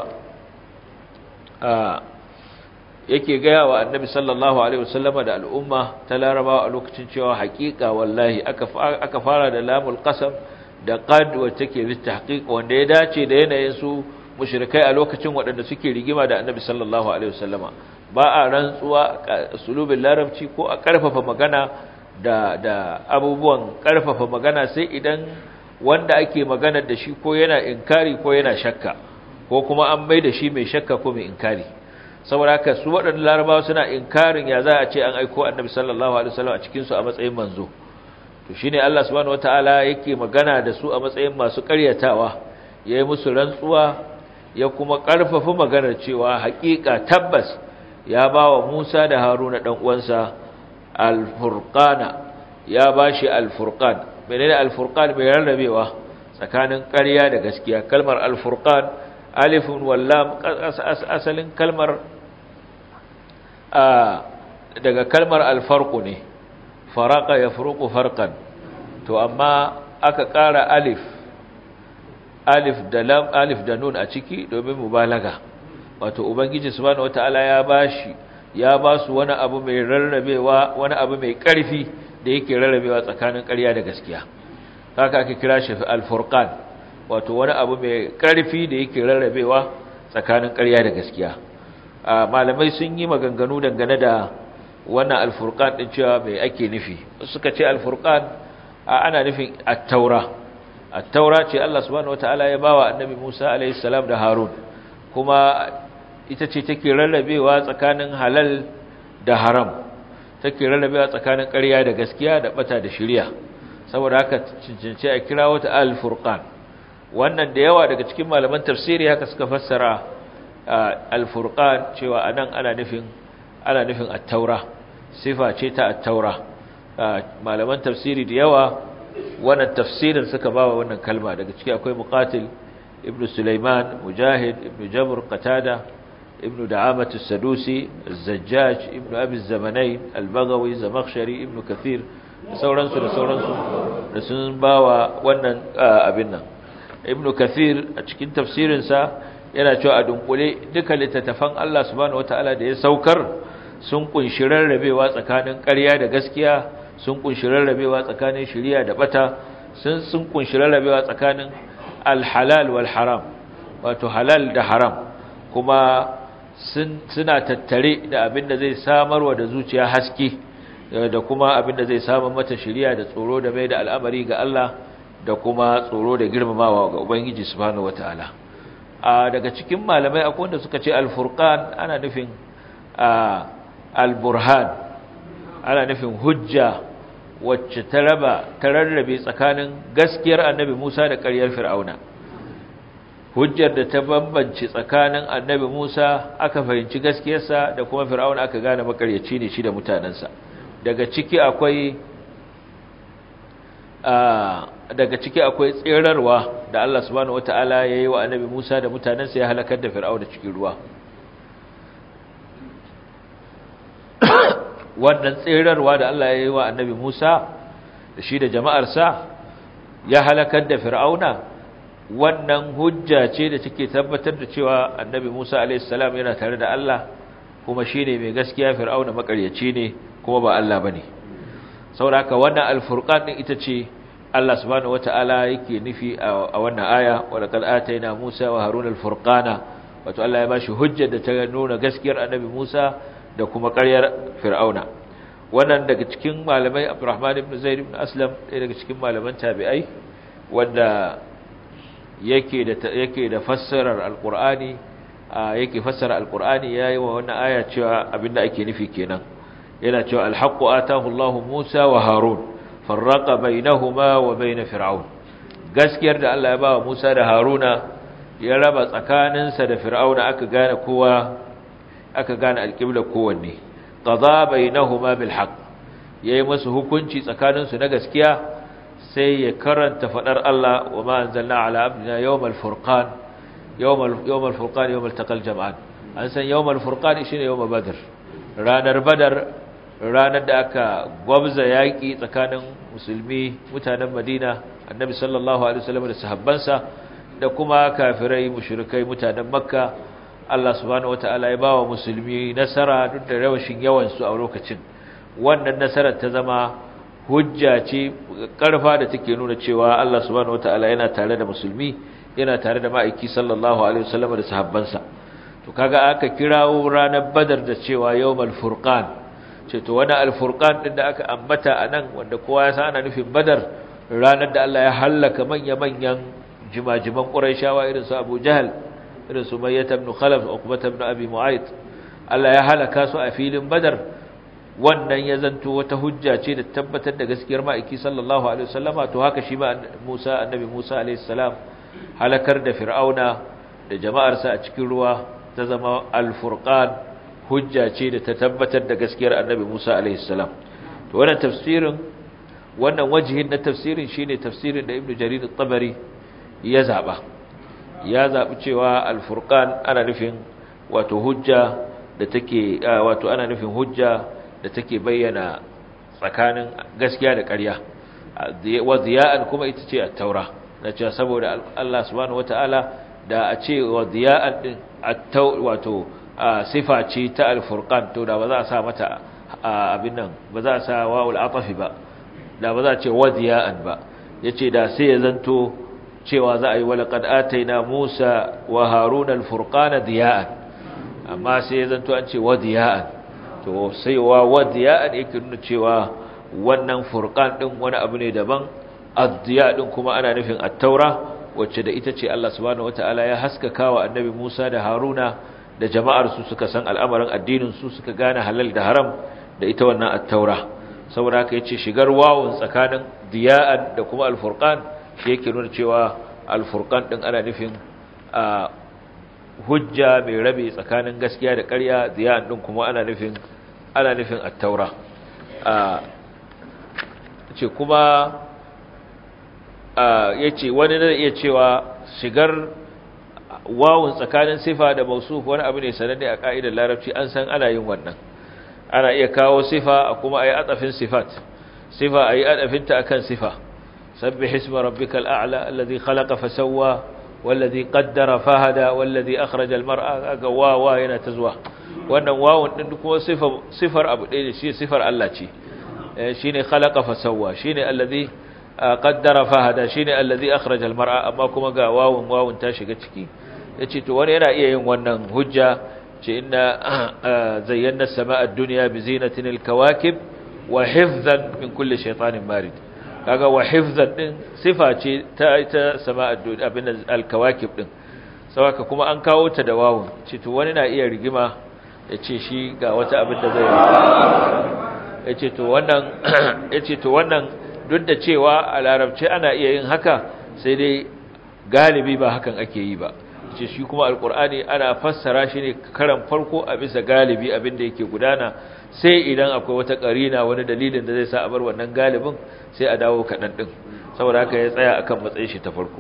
yake gaya wa annabi sallallahu alaihi wasallama da al'umma ta larabawa a lokacin cewa haƙiƙa wallahi aka fara da lamul qasam da qad wacce ke bi tahqiq wanda ya dace da yanayin su mushrikai a lokacin waɗanda suke rigima da annabi sallallahu alaihi wasallama ba a rantsuwa sulubin larabci ko a ƙarfafa magana da da abubuwan ƙarfafa magana sai idan wanda ake magana da shi ko yana inkari ko yana shakka ko kuma an mai da shi mai shakka ko mai inkari saboda haka su waɗannan larabawa suna inkarin ya za a ce an aiko annabi sallallahu alaihi wasallam a cikin su a matsayin manzo to shine Allah subhanahu wataala yake magana da su a matsayin masu ƙaryatawa yayi musu rantsuwa ya kuma ƙarfafa maganar cewa haƙiƙa tabbas ya bawa Musa da Haruna dan uwansa al-furqana ya bashi al-furqan menene al-furqan mai rarrabewa tsakanin ƙarya da gaskiya kalmar al-furqan alifun wallam asalin kalmar daga kalmar al-farqu ne faraqa yafruqu farqan to amma aka ƙara alif alif da lam alif da nun a ciki domin mubalaga wato ubangiji subhanahu wataala ya bashi ya ba su wani abu mai rarrabewa wani abu mai ƙarfi da yake rarrabewa tsakanin ƙarya da gaskiya haka ake kira shi al-furqan wato wani abu mai ƙarfi da yake rarrabewa tsakanin ƙarya da gaskiya malamai sun yi maganganu dangane da wannan al-furqan din cewa mai ake nufi suka ce al-furqan ana nufin at-taura at-taura ce Allah subhanahu wataala ya bawa annabi Musa alayhi salam da Harun kuma ita ce take rarrabewa tsakanin halal da haram take rarrabewa tsakanin ƙarya da gaskiya da bata da shirya saboda haka cincince a kira wata al-furqan wannan da yawa daga cikin malaman tafsiri haka suka fassara al-furqan cewa anan ana nufin ana nufin at-taura sifa ce ta at-taura malaman tafsiri da yawa wannan tafsirin suka bawa wannan kalma daga ciki akwai muqatil ibn sulaiman mujahid ibn jabr qatada ابن دعامة السدوسي الزجاج ابن أبي الزمنين البغوي زمخشري ابن كثير sauransu da sauransu da sun bawa wannan abin nan ibnu kathir a cikin tafsirinsa yana cewa a dunkule duka littattafan Allah subhanahu wataala da ya saukar sun kunshi rarrabewa tsakanin ƙarya da gaskiya sun kunshi rarrabewa tsakanin shari'a da bata sun sun kunshi rarrabewa tsakanin alhalal wal haram wato halal da haram kuma suna tattare da abin da zai samarwa da zuciya haske da kuma abin da zai samar mata shiriya da tsoro da mai da al'amari ga Allah da kuma tsoro da girmamawa ga Ubangiji subhanahu wataala a daga cikin malamai akwai wanda suka ce al-furqan ana nufin al-burhan ana nufin hujja wacce ta raba ta rarrabe tsakanin gaskiyar annabi Musa da ƙaryar Fir'auna hujjar da ta bambance tsakanin annabi Musa aka fahimci gaskiyarsa da kuma fir'auna aka gane makaryaci ne shi da mutanensa daga ciki akwai daga ciki akwai tserarwa da Allah subhanahu wataala ya yi wa annabi Musa da mutanensa ya halakar da fir'auna cikin ruwa wannan tserarwa da Allah ya yi wa annabi Musa da shi da jama'arsa ya halakar da fir'auna wannan hujja ce da take tabbatar da cewa annabi Musa alaihissalam yana tare da Allah kuma shine mai gaskiya fir'auna makaryaci ne kuma ba Allah bane saboda haka wannan alfurqan din ita ce Allah subhanahu wataala yake nufi a wannan aya wa laqad ataina Musa wa Haruna alfurqana wato Allah ya bashi hujjar da ta nuna gaskiyar annabi Musa da kuma ƙaryar fir'auna wannan daga cikin malamai Abdurrahman ibn Zaid ibn Aslam ɗaya daga cikin malaman tabi'ai wanda yake da yake da fassarar alqur'ani yake fassara alqur'ani yayi wa wannan aya cewa abinda ake nufi kenan yana cewa alhaqqu atahu Allahu Musa wa Harun farraqa bainahuma wa bain fir'aun gaskiyar da Allah ya ba wa Musa da Haruna ya raba tsakaninsa da fir'auna aka gane kowa aka gane alqibla kowanne qada bainahuma bil haqq yayi musu hukunci tsakaninsu na gaskiya sai ya karanta fadar Allah wa ma anzalna ala abdina yawmal furqan yawmal yawmal furqan yawmal taqal jam'an an san yawmal furqan shine yawmal badr ranar badar ranar da aka gwabza yaki tsakanin musulmi mutanen Madina annabi sallallahu alaihi wasallam da sahabbansa da kuma kafirai mushrikai mutanen Makka Allah subhanahu wataala ya bawa musulmi nasara duk da rawashin yawan su a lokacin wannan nasarar ta zama hujja ce karfa da take nuna cewa Allah subhanahu wataala yana tare da musulmi yana tare da ma'aiki sallallahu alaihi wasallam da sahabbansa to kaga aka kirawo ranar badar da cewa yawmal furqan ce to wani alfurqan din da aka ambata anan wanda kowa ya san ana nufin badar ranar da Allah ya hallaka manya-manyan jimajiman quraishawa irin su Abu Jahl irin su Mayyah ibn Khalaf Uqbah ibn Abi Mu'ayth Allah ya halaka su a filin badar wannan ya zanto wata hujja ce da tabbatar da gaskiyar ma'aiki sallallahu alaihi wasallama to haka shi ma Musa annabi Musa alaihi salam halakar da Fir'auna da jama'arsa a cikin ruwa ta zama al-furqan hujja ce da ta tabbatar da gaskiyar annabi Musa alaihi salam to wannan tafsirin wannan wajihin na tafsirin shine tafsirin da Ibn Jarir at-Tabari ya zaba ya zabi cewa al-furqan ana nufin wato hujja da take wato ana nufin hujja da take bayyana tsakanin gaskiya da ƙarya wa ziya'an kuma ita ce at-taura na cewa saboda Allah subhanahu wataala da a ce wa ziya'an din at-taw wato sifa ce ta al-furqan to da ba za a sa mata abin nan ba za a sa wawul atafi ba da ba za a ce wa ziya'an ba yace da sai ya zanto cewa za a yi walaqad ataina Musa wa Haruna al-furqana ziya'an amma sai ya zanto an ce wa ziya'an to sai wa wadiya ne yake nuna cewa wannan furqan din wani abu ne daban addiya din kuma ana nufin at-taura wacce da ita ce Allah subhanahu wataala ya haskaka wa annabi Musa da Haruna da jama'ar su suka san al'amarin addinin su suka gane halal da haram da ita wannan at-taura saboda haka yace shigar wawun tsakanin diya'an da kuma al-furqan shi yake nuna cewa al-furqan din ana nufin a hujja mai rabe tsakanin gaskiya da ƙarya diya'an din kuma ana nufin ana nufin at-taura a ce kuma yace wani da iya cewa shigar wawun tsakanin sifa da mausuf wani abu ne sananne a ka'idar larabci an san ana yin wannan ana iya kawo sifa a kuma ayi atafin sifat sifa ayi atafinta akan sifa sabbih isma rabbikal a'la alladhi khalaqa fasawwa wallazi qaddara fahada wallazi akhraja almar'a aga wawa yana tazwa wannan wawun din kuma sifar sifar abu ɗaya shi sifar Allah ce shine khalaqa fasawwa shine allazi qaddara fahada shine allazi akhraja almar'a amma kuma ga wawun wawun ta shiga ciki yace to wani yana iya yin wannan hujja ce inna zayyana as-samaa ad-dunya bi zinatin al-kawakib wa hifzan min kulli shaytanin marid kaga wa hifzan din sifa ce ta ita samaa ad-dunya abin al-kawakib din sawaka kuma an kawo ta da wawun ce to wani na iya rigima yace shi ga wata abin da zai yace to wannan yace to wannan duk da cewa a larabci ana iya yin haka sai dai galibi ba hakan ake yi ba ce shi kuma alkur'ani ana fassara shi ne karan farko a bisa galibi abinda yake gudana sai idan akwai wata karina wani dalilin da zai sa a bar wannan galibin sai a dawo kaɗan ɗin saboda haka ya tsaya akan matsayin shi ta farko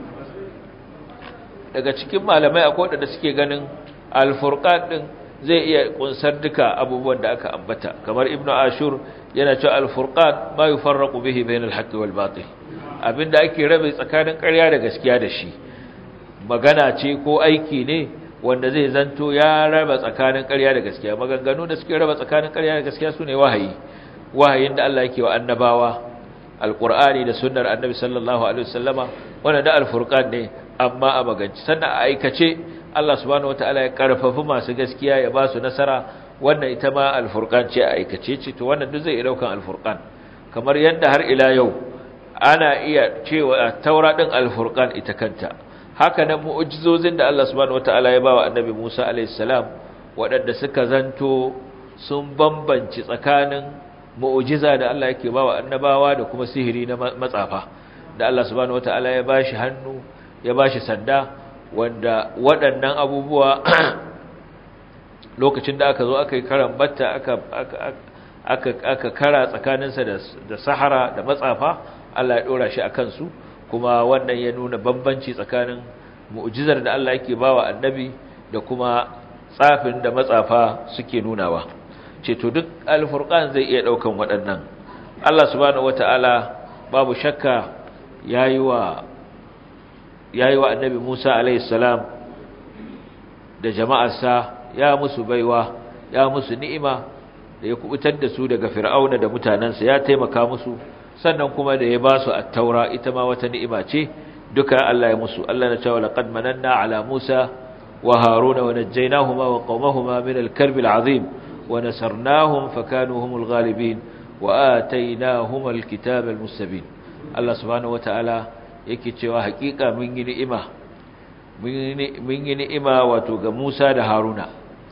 daga cikin malamai akwai waɗanda suke ganin alfurqan ɗin zai iya kunsar duka abubuwan da aka ambata kamar ibnu ashur yana cewa alfurqan ma yufarraqu bihi bainal haqqi wal batil abinda ake rabe tsakanin ƙarya da gaskiya da shi magana ce ko aiki ne wanda zai zanto ya raba tsakanin ƙarya da gaskiya maganganu da suke raba tsakanin ƙarya da gaskiya sune wahayi wahayin da Allah yake wa annabawa alqur'ani da sunnar annabi sallallahu alaihi wasallama wanda da alfurqan ne amma a maganci sannan a aikace Allah subhanahu wataala ya karfafi masu gaskiya ya ba su nasara wannan ita ma alfurqan ce a aikace ce to wannan duk zai daukan alfurqan kamar yadda har ila yau ana iya cewa taura din alfurqan ita kanta haka nan mu'jizozin da Allah subhanahu wataala ya bawa annabi Musa alayhi salam waɗanda suka zanto sun bambanci tsakanin mu'jiza da Allah yake bawa annabawa da kuma sihiri na matsafa da Allah subhanahu wataala ya bashi hannu ya bashi sanda wanda waɗannan abubuwa lokacin da aka zo aka yi karan batta aka aka aka kara tsakaninsa da sahara da matsafa Allah ya dora shi akan su kuma wannan ya nuna bambanci tsakanin mu'jizar da Allah yake bawa annabi da kuma tsafin da matsafa suke nunawa ce to duk alfurqan zai iya daukan waɗannan Allah subhanahu wataala babu shakka yayi wa yayi wa annabi Musa alayhi salam da jama'arsa ya musu baiwa ya musu ni'ima da ya kubutar da su daga fir'auna da mutanansa ya taimaka musu sannan kuma da ya ba su at-taura ita ma wata ni'ima ce duka Allah ya musu Allah na cewa laqad mananna ala Musa wa Haruna wa najjaynahuma wa qaumahuma min al-karb al-azim wa nasarnahum fakanu humul ghalibin wa atainahuma al-kitaba al-mustabin Allah subhanahu wa ta'ala yake cewa hakika mun yi ni'ima mun yi ni'ima wato ga Musa da Haruna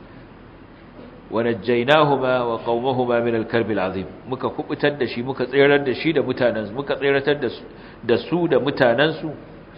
wa najjaynahuma wa qaumahuma min al-karb al-azim muka kubutar da shi muka tsirar da shi da mutanansu muka tsiratar da su da su da mutanansu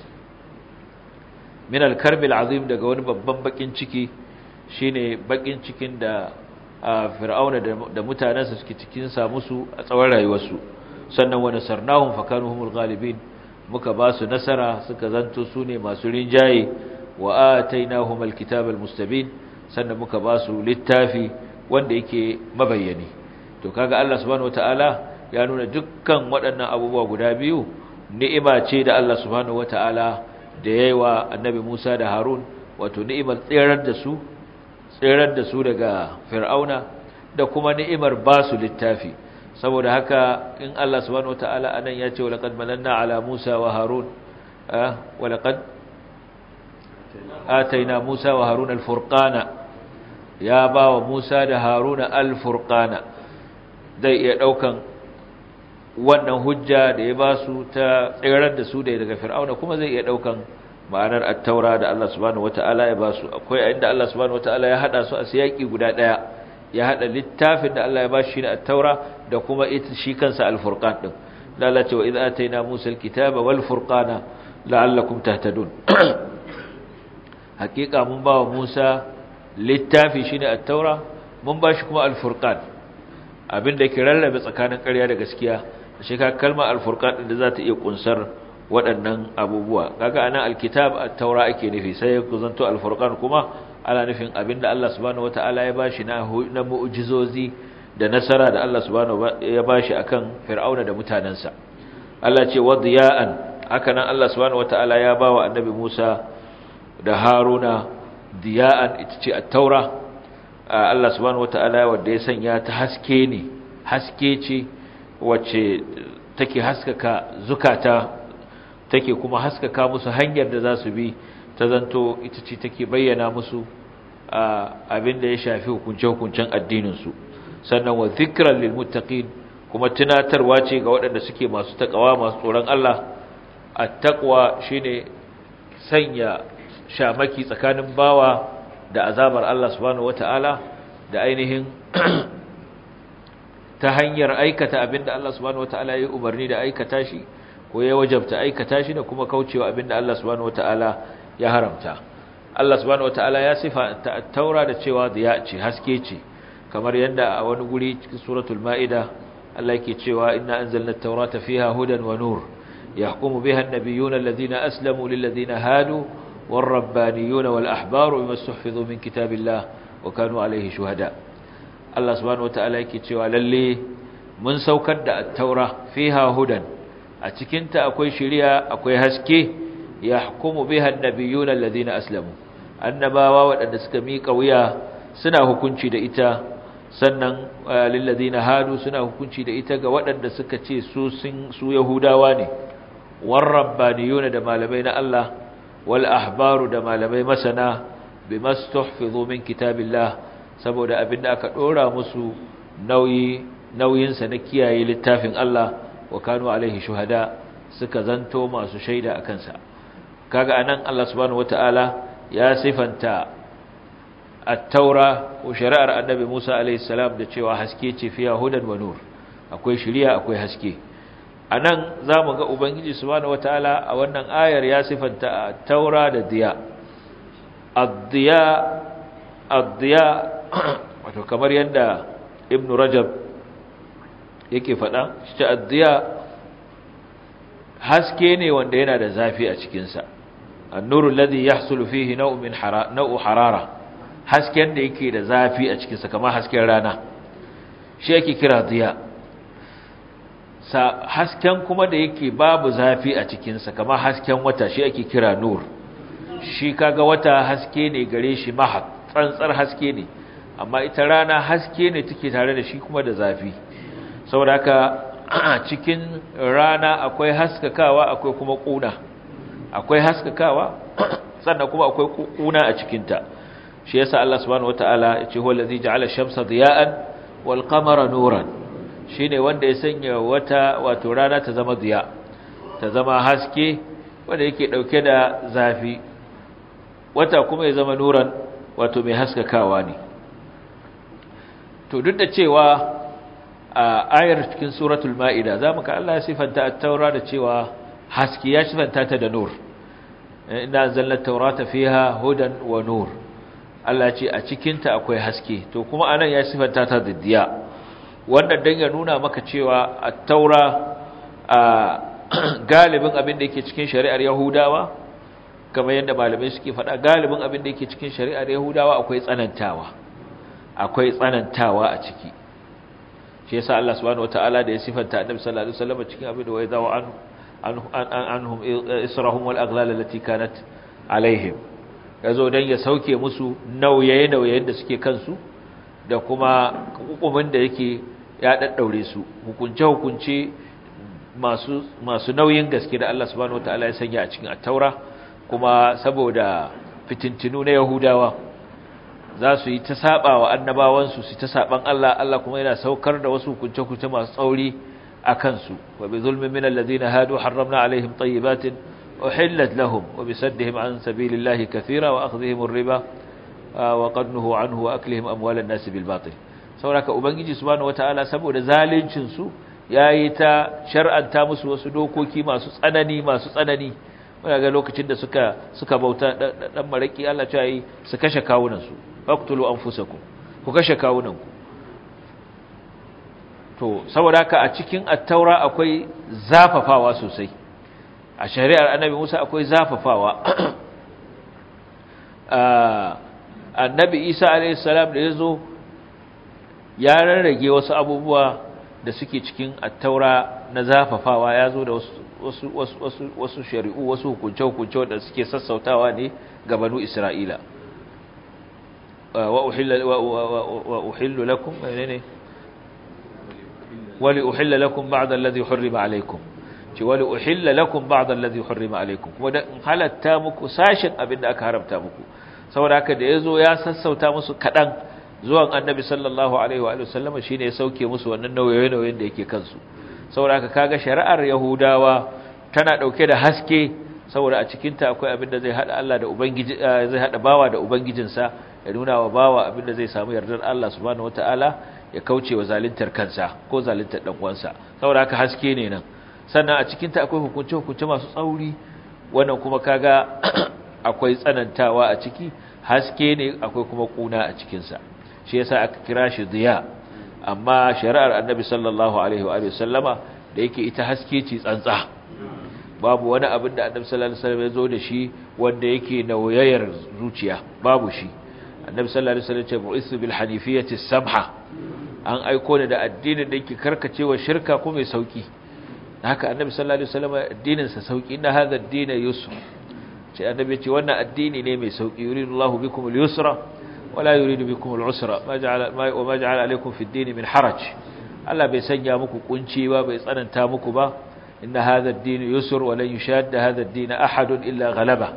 min al-karb al-azim daga wani babban bakin ciki shine bakin cikin da fir'auna da mutanansa suke cikin sa musu a tsawon rayuwarsu sannan wa nasarnahum fakanu humul ghalibin muka ba su nasara suka zanto su ne masu rinjaye wa atainahum al-kitaba al-mustabin sannan muka ba su littafi wanda yake mabayyani to kaga Allah subhanahu wataala ya nuna dukkan waɗannan abubuwa guda biyu ni'ima ce da Allah subhanahu wataala da yayi wa annabi Musa da Harun wato ni'imar tsirar da su tsirar da su daga Fir'auna da kuma ni'imar ba su littafi saboda haka in Allah subhanahu wataala anan ya ce walaqad mananna ala Musa wa Harun ah walaqad ataina Musa wa Harun al-furqana ya ba wa Musa da Haruna al-furqana zai iya daukan wannan hujja da ya ba su ta tsirar da su daga Fir'auna kuma zai iya daukan ma'anar at-taura da Allah subhanahu wataala ya ba su akwai inda Allah subhanahu wataala ya hada su a siyaki guda daya ya hada littafin da Allah ya ba shi na at-taura da kuma ita shi kansa al-furqan din lalace wa idza ataina Musa al-kitaba wal furqana la'allakum tahtadun hakika mun ba wa Musa littafi shine at-taura mun ba shi kuma al-furqan abinda yake rarrabe tsakanin ƙarya da gaskiya shi ka kalmar al-furqan din da za ta iya kunsar waɗannan abubuwa kaga anan al-kitab at-taura ake nufi sai ku zanto al-furqan kuma ana nufin abinda Allah subhanahu wataala ya bashi na na mu'jizozi da nasara da Allah subhanahu ya bashi akan fir'auna da mutanansa Allah ce wadiya'an haka nan Allah subhanahu wataala ya bawa annabi Musa da Haruna diya'an ita ce at-taura Allah subhanahu wataala wanda ya sanya ta haske ne haske ce wacce take haskaka zukata take kuma haskaka musu hanyar da za su bi ta zanto ita ce take bayyana musu abin da ya shafi hukunce-hukuncen addininsu sannan wa zikran lil muttaqin kuma tunatarwa ce ga waɗanda suke masu takawa masu tsoron Allah at-taqwa shine sanya shamaki tsakanin bawa da azabar Allah subhanahu wataala da ainihin ta hanyar aikata abinda Allah subhanahu wataala ya umarni da aikata shi ko ya wajabta aikata shi da kuma kaucewa abinda Allah subhanahu wataala ya haramta Allah subhanahu wataala ya sifa taura da cewa diya ce haske ce kamar yadda a wani guri cikin suratul maida Allah yake cewa inna anzalna at-taurata fiha hudan wa nur yahkumu biha an-nabiyyuna alladhina aslamu lil ladina hadu والربانيون والأحبار بما استحفظوا من كتاب الله وكانوا عليه شهداء الله سبحانه وتعالى yake cewa lalle mun saukar da at-taura fiha hudan a cikin ta akwai shari'a akwai haske yahkumu biha an-nabiyuna alladhina aslamu annabawa wadanda suka mika wuya suna hukunci da ita sannan lil ladina hadu suna hukunci da ita ga wadanda suka ce su su yahudawa ne war rabbaniyuna da malamai na Allah wal ahbaru da malamai masana bima stuhfizu min kitabillah saboda abinda aka dora musu nauyi nauyin sa na kiyaye littafin Allah wa kanu alaihi shuhada suka zanto masu shaida akan sa kaga anan Allah subhanahu wataala ya sifanta at-taura ko shari'ar annabi Musa alaihi salam da cewa haske ce fiya hudan wa nur akwai shari'a akwai haske a nan za mu ga Ubangiji subhanahu wataala a wannan ayar ya sifanta taura da diya addiya addiya wato kamar yadda ibn rajab yake faɗa shi addiya haske ne wanda yana da zafi a cikinsa annuru alladhi yahsulu fihi naw'un min naw'u harara hasken da yake da zafi a cikinsa kamar hasken rana shi yake kira diya hasken kuma da yake babu zafi a cikinsa kamar hasken wata shi ake kira nur shi kaga wata haske ne gare shi mahak tsantsar haske ne amma ita rana haske ne take tare da shi kuma da zafi saboda haka cikin rana akwai haskakawa akwai kuma kuna akwai haskakawa sannan kuma akwai kuna a cikinta shi yasa Allah subhanahu wataala ya ce huwa allazi ja'ala ash-shamsa diya'an wal qamara nuran shi ne wanda ya sanya wata wato rana ta zama ziya ta zama haske wanda yake ɗauke da zafi wata kuma ya zama nuran wato mai haskakawa ne to duk da cewa a ayar cikin suratul ma'ida za mu ka Allah ya sifanta a taura da cewa haske ya sifanta ta da nur ina zallar taurata fiha hudan wa nur Allah ce a cikinta akwai haske to kuma anan ya sifanta ta da diya wannan dan ya nuna maka cewa at-taura a galibin abin da yake cikin shari'ar yahudawa kamar yadda malamai suke faɗa galibin abin da yake cikin shari'ar yahudawa akwai tsanantawa akwai tsanantawa a ciki shi yasa Allah subhanahu wataala da ya sifanta annabi sallallahu alaihi wasallam cikin abin da wai zawa an anhum israhum wal aghlal allati kanat alaihim yazo dan ya sauke musu nauyaye nauyayen da suke kansu da kuma hukumin da yake ya daddaure su hukunce hukunce masu masu nauyin gaske da Allah subhanahu wataala ya sanya a cikin at-taura kuma saboda fitintinu na yahudawa za su yi ta saba wa annabawansu su ta saban Allah Allah kuma yana saukar da wasu hukunce hukunce masu tsauri a kansu wa bi zulmin min alladhina hadu harramna alaihim tayyibatin uhillat lahum wa bi saddihim an sabilillahi kathira wa akhdhihim ar-riba wa qadnuhu anhu wa aklihim amwalan nas bil batil sauraka ubangiji subhanahu wataala saboda zalincin su yayi ta shar'anta musu wasu dokoki masu tsanani masu tsanani wanda ga lokacin da suka suka bauta dan maraki Allah ya yi su kashe kawunan su faqtulu anfusakum ku kashe kawunan ku to saboda haka a cikin at-taura akwai zafafawa sosai a shari'ar annabi Musa akwai zafafawa annabi isa alaihissalam da ya zo ya rarrage wasu abubuwa da suke cikin attaura na zafafawa ya zo da wasu shari'u wasu hukunce-hukunce da suke sassautawa ne ga banu isra'ila wa uhillu lakum ne wali uhilla lakum ba'da alladhi hurrima alaykum ci wali uhilla lakum ba'da alladhi hurrima alaykum kuma da halatta muku sashin abinda aka haramta muku saboda haka da yazo ya sassauta musu kadan zuwan annabi sallallahu alaihi wa sallam shine ya sauke musu wannan nauyoyin da yake kansu saboda haka kaga shari'ar yahudawa tana dauke da haske saboda a cikin ta akwai abin da zai hada Allah da ubangiji zai hada bawa da ubangijinsa ya nuna wa bawa abin da zai samu yardar Allah subhanahu wataala ya kauce wa zaluntar kansa ko zaluntar dan uwansa saboda haka haske ne nan sannan a cikin ta akwai hukunce hukunce masu tsauri wannan kuma kaga akwai tsanantawa a ciki haske ne akwai kuma kuna a cikinsa shi yasa aka kira shi diya amma shari'ar annabi sallallahu alaihi wa sallama da yake ita haske ce tsantsa babu wani abin da annabi sallallahu alaihi wasallam ya zo da shi wanda yake nauyayar zuciya babu shi annabi sallallahu alaihi wasallam ya ce bu'isu bil hanifiyati samha an aiko ne da addinin da yake karkacewa shirka ko mai sauki haka annabi sallallahu alaihi wasallam addinin sa sauki inna hadha ad-din yusr ce annabi ya ce wannan addini ne mai sauki yuridullahu bikum al-yusra wala yuridu bikum al-usra ma ja'ala ma wa ma ja'ala alaykum fi ad-din min haraj Allah bai sanya muku kunci ba bai tsananta muku ba inna hadha ad-din yusr wa lan yushadda hadha ad-din ahad illa ghalaba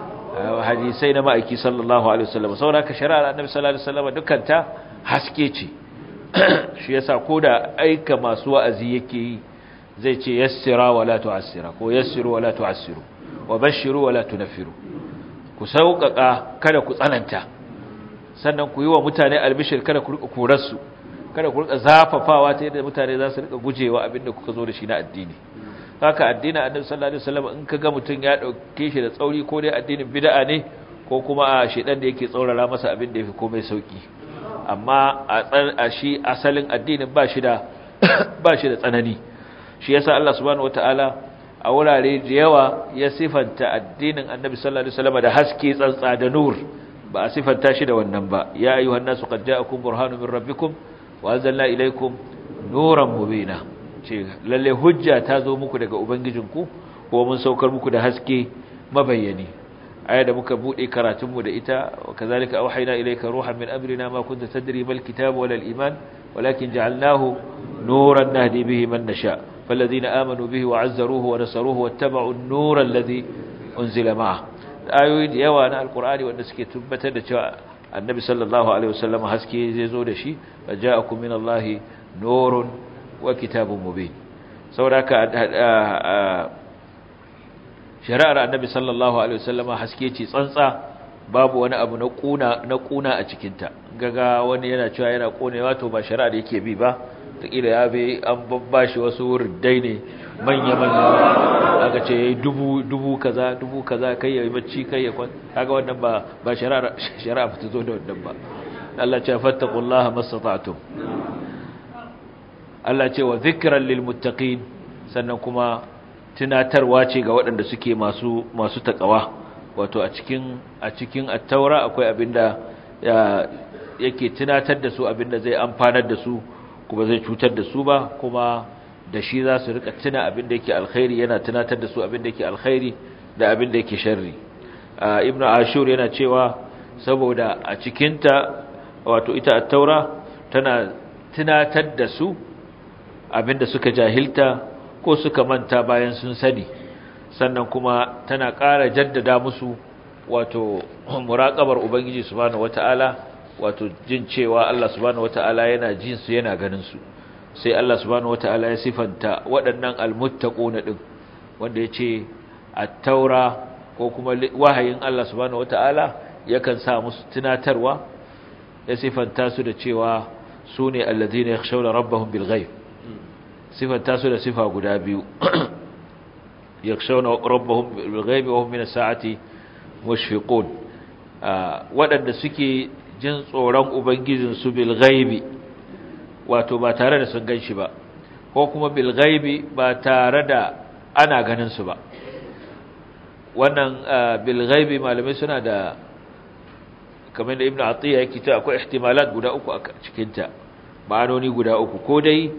hadisai na ma'aiki sallallahu alaihi wasallam saboda ka shari'ar annabi sallallahu alaihi wasallam dukkan ta haske ce shi yasa koda aika masu wa'azi yake yi zai ce yassira wala tu'assira ko yassiru wala tu'assiru wa bashiru wala tunaffiru ku sauƙaƙa kada ku tsananta sannan ku yi wa mutane albishir kada ku rika korarsu kada ku rika zafafawa ta yadda mutane za su rika gujewa abinda kuka zo da shi na addini haka addinin annabi sallallahu alaihi wasallam in kaga mutun ya dauke shi da tsauri ko dai addinin bid'a ne ko kuma a shedan da yake tsaurara masa abin da yafi komai sauki amma a shi asalin addinin ba shi da ba shi da tsanani shi yasa Allah subhanahu wataala a wurare da yawa ya sifanta addinin annabi sallallahu alaihi wasallam da haske tsantsa da nur ba a sifanta shi da wannan ba ya ayyuhan nasu qad ja'akum burhanun min rabbikum wa anzalna ilaykum nuran mubina ce lalle hujja ta zo muku daga ubangijinku ko mun saukar muku da haske mabayyani aya da muka bude karatun mu da ita kazalika auhayna ilayka ruhan min amrina ma kunta tadri mal kitabu wal iman walakin ja'alnahu nuran nahdi bihi man nasha falladhina amanu bihi wa 'azzaruhu wa nasaruhu wattaba'u an-nura alladhi unzila ma'ah ayoyi da yawa na alqur'ani wanda suke tabbatar da cewa annabi sallallahu alaihi wasallam haske zai zo da shi ja'akum min allahi nurun wa kitabun mubin saboda shari'ar annabi sallallahu alaihi wasallama haske ce tsantsa babu wani abu na kuna na kuna a cikin ta gaga wani yana cewa yana konewa to ba shari'ar yake bi ba takila ya bi an babbashi wasu riddai ne manya manya aka ce yayi dubu dubu kaza dubu kaza kai yayi bacci kai ya kwan kaga wannan ba ba shari'ar shari'a ba ta zo da wannan ba Allah ya ce fattaqullaha mastata'tum Allah ce wa zikran lil muttaqin sannan kuma tunatarwa ce ga waɗanda suke masu masu takawa wato a cikin a cikin at-taura akwai abinda yake tunatar da su abinda zai amfanar da su kuma zai cutar da su ba kuma da shi za su rika tuna abinda yake alkhairi yana tunatar da su abinda yake alkhairi da abinda yake sharri ibnu ashur yana cewa saboda a cikinta wato ita at-taura tana tunatar da su abinda suka jahilta ko suka manta bayan sun sani sannan kuma tana ƙara jaddada musu wato muraƙabar ubangiji subhanahu wata'ala wato jin cewa Allah subhanahu wata'ala yana jin su yana ganin su sai Allah subhanahu wata'ala ya sifanta waɗannan almuttaquna din wanda yace at-taura ko kuma wahayin Allah subhanahu wata'ala yakan sa musu tunatarwa ya sifanta su da cewa sune alladhina yakhshawna rabbahum bil ghaib sifanta su da sifa guda biyu yakshawna rabbahum bil ghaibi wa hum min as-sa'ati mushfiqun wadanda suke jin tsoron ubangijin su bil ghaibi wato ba tare da sun ganshi ba ko kuma bil ghaibi ba tare da ana ganin su ba wannan bil ghaibi malamai suna da kamar da ibnu atiya yake ta akwai ihtimalat guda uku a cikin ta ma'anoni guda uku ko dai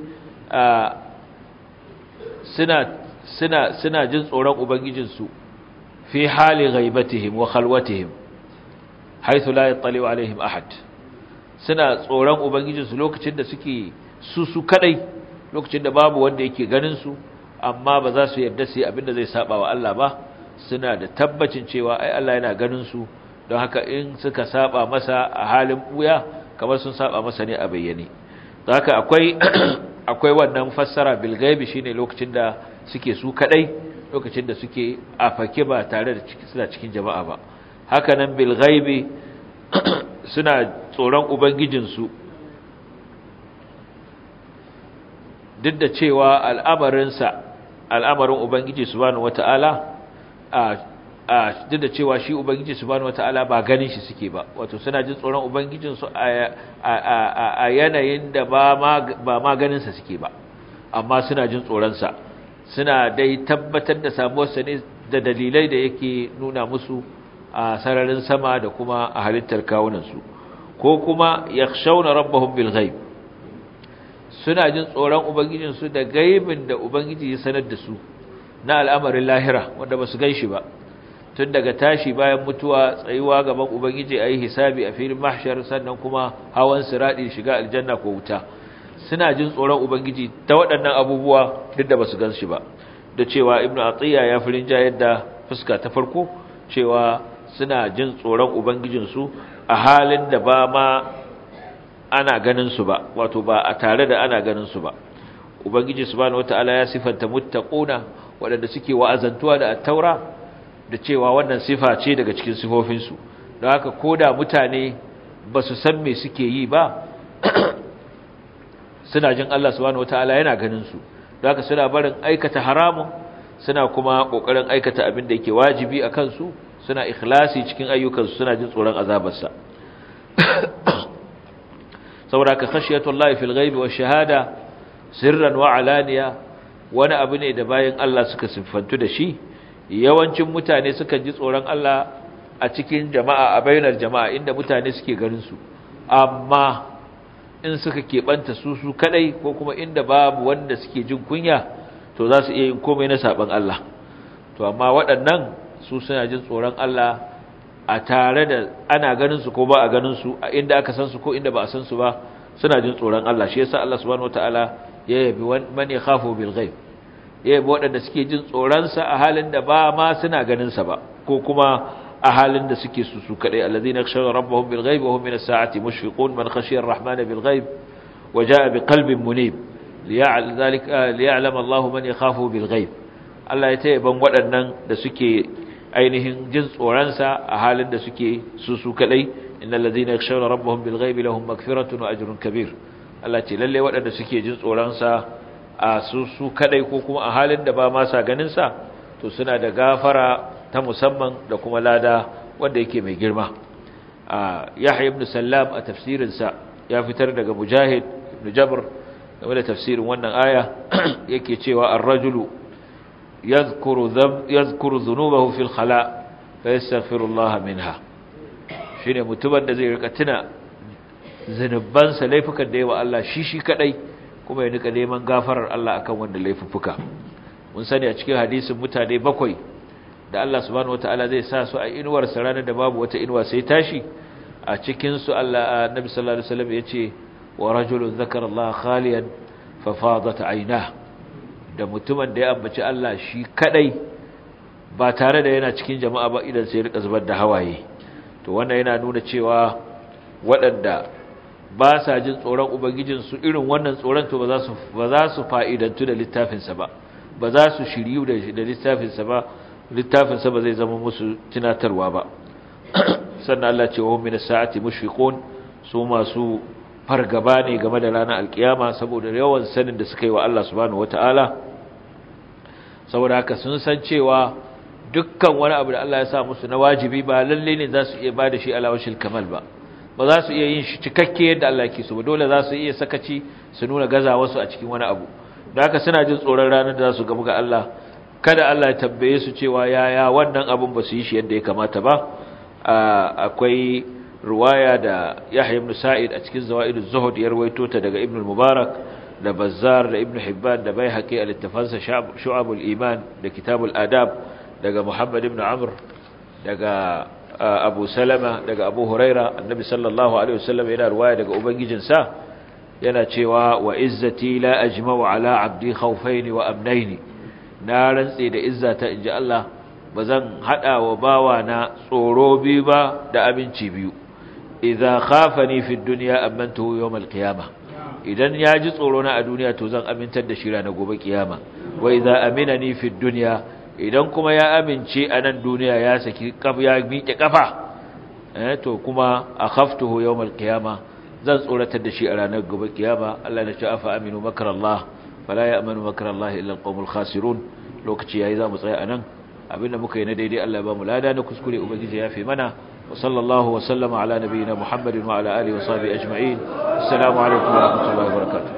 suna suna suna jin tsoron ubangijinsu fi hali ghaibatihim wa khalwatihim haythu la yattali alaihim ahad suna tsoron ubangijinsu lokacin da suke su su kadai lokacin da babu wanda yake ganin su amma ba za su yarda su yi abinda zai saba wa Allah ba suna da tabbacin cewa ai Allah yana ganin su don haka in suka saba masa a halin buya kamar sun saba masa ne a bayyane don haka akwai akwai wannan fassara bil gaibi shine lokacin da suke su kadai lokacin da suke a fake ba tare da suna cikin jama'a ba haka nan bil gaibi suna tsoron ubangijinsu duk da cewa al'amarinsa al'amarin ubangiji subhanahu wata'ala a a duk da cewa shi ubangiji subhanahu wataala ba ganin shi suke ba wato suna jin tsoron ubangijin su a yanayin da ba ma ba ma ganin sa suke ba amma suna jin tsoron sa suna dai tabbatar da samuwar sa ne da dalilai da yake nuna musu a sararin sama da kuma a halittar kawunan su ko kuma yakhshawna rabbahum bil ghaib suna jin tsoron ubangijin su da gaibin da ubangiji ya sanar da su na al'amarin lahira wanda ba su gan shi ba tun daga tashi bayan mutuwa tsayuwa gaban ubangiji a yi hisabi a filin mahshar sannan kuma hawan siraɗi shiga aljanna ko wuta suna jin tsoron ubangiji ta waɗannan abubuwa duk da ba su gan shi ba da cewa ibnu atiya ya fi rinjayar da fuska ta farko cewa suna jin tsoron ubangijinsu a halin da ba ma ana ganin su ba wato ba a tare da ana ganin su ba ubangiji subhanahu wataala ya sifanta muttaquna waɗanda suke wa'azantuwa da attaura da cewa wannan sifa ce daga cikin sifofinsu don haka ko da mutane ba su san me suke yi ba suna jin Allah subhanahu wataala yana ganin su don haka suna barin aikata haramun suna kuma kokarin aikata abin da yake wajibi a kansu suna ikhlasi cikin ayyukansu suna jin tsoron azabarsa saboda ka khashiyatullahi fil ghaibi wash shahada sirran wa alaniya wani abu ne da bayan Allah suka siffantu da shi yawancin mutane suka ji tsoron Allah a cikin jama'a a bainar jama'a inda mutane suke ganin su amma in suka keɓanta su su kadai ko kuma inda babu wanda suke jin kunya to za su iya yin komai na saban Allah to amma waɗannan su suna jin tsoron Allah a tare da ana ganin su ko ba a ganin su a inda aka san su ko inda ba a san su ba suna jin tsoron Allah shi yasa Allah subhanahu wataala ya yabi man yakhafu bil ghaib ya yabi waɗanda suke jin tsoron sa a halin da ba ma suna ganin sa ba ko kuma a halin da suke su su kadai allazina yakhshawna rabbahum bil ghaib wa hum min as-sa'ati mushfiqun man khashiya ar-rahmana bil ghaib wa jaa bi qalbin munib liya'lam Allah man yakhafu bil ghaib Allah ya taya ban waɗannan da suke ainihin jin tsoron sa a halin da suke su su kadai innal ladina yakhshawna rabbahum bil ghaib lahum maghfiratun wa ajrun kabir Allah ce lalle waɗanda suke jin tsoron sa a su su kadai ko kuma a halin da ba ma sa ganin sa to suna da gafara ta musamman da kuma lada wanda yake mai girma Yahya ibn Sallam a tafsirin sa ya fitar daga Mujahid ibn Jabr game da tafsirin wannan aya yake cewa ar-rajulu yadhkuru dhanb yadhkuru dhunubahu fil khala fa yastaghfirullah minha shine mutumin da zai rika tuna zanubansa laifukan da yawa Allah shi shi kadai kuma ya nika neman gafarar Allah akan wanda laifuffuka mun sani a cikin hadisin mutane bakwai da Allah subhanahu wataala zai sa su a inuwar sa ranar da babu wata inuwa sai tashi a cikin su Allah annabi sallallahu alaihi wasallam yace wa rajulun zakara Allah khaliyan fa fadat aynah da mutumin da ya ambaci Allah shi kadai ba tare da yana cikin jama'a ba idan sai rika zubar da hawaye to wannan yana nuna cewa waɗanda ba sa jin tsoron ubangijinsu irin wannan tsoron to ba za su ba za su fa'idantu da littafinsa ba ba za su shiryu da da littafinsa ba littafinsa ba zai zama musu tunatarwa ba sannan Allah ce wa hum minas sa'ati mushfiqun su masu fargaba ne game da ranar alkiyama saboda yawan sanin da suka yi wa Allah subhanahu wataala saboda haka sun san cewa dukkan wani abu da Allah ya sa musu na wajibi ba lalle ne za su iya ba da shi alawashil kamal ba ba za su iya yin shi cikakke yadda Allah ke so ba dole za su iya sakaci su nuna gaza wasu a cikin wani abu da haka suna jin tsoron ranar da za su gamu ga Allah kada Allah ya tambaye su cewa yaya wannan abun ba su yi shi yadda ya kamata ba akwai ruwaya da Yahya ibn Sa'id a cikin Zawaiduz Zuhud ya rawaito ta daga Ibn Mubarak da Bazzar da Ibn Hibban da Baihaqi a littafansa Shu'abul Iman da Kitabul Adab daga Muhammad ibn Amr daga Abu Salama daga Abu Huraira annabi sallallahu alaihi wasallam yana ruwaya daga ubangijinsa yana cewa wa izzati la ajma'u ala abdi khawfayn wa amnayn na rantse da izzata inji Allah bazan hada wa bawa na tsoro biyu ba da abinci biyu idza khafani fi dunya amantuhu yawm al-qiyamah idan ya ji tsoro na a duniya to zan amintar da shi ranar gobe kiyama wa idza aminani fi dunya idan kuma ya amince a nan duniya ya saki ya miƙe kafa eh to kuma akhaftuhu yawmal qiyama zan tsoratar da shi a ranar gobe kiyama Allah ya ce afa aminu makrallah fala ya'manu makrallahi illa alqawmul khasirun lokaci yayi za mu tsaya anan abinda muka yi na daidai Allah ya ba mu lada na kuskure ubangiji ya fi mana wa sallallahu wa sallama ala nabiyina muhammadin wa ala alihi wa sahbihi ajma'in assalamu alaikum wa rahmatullahi wa barakatuh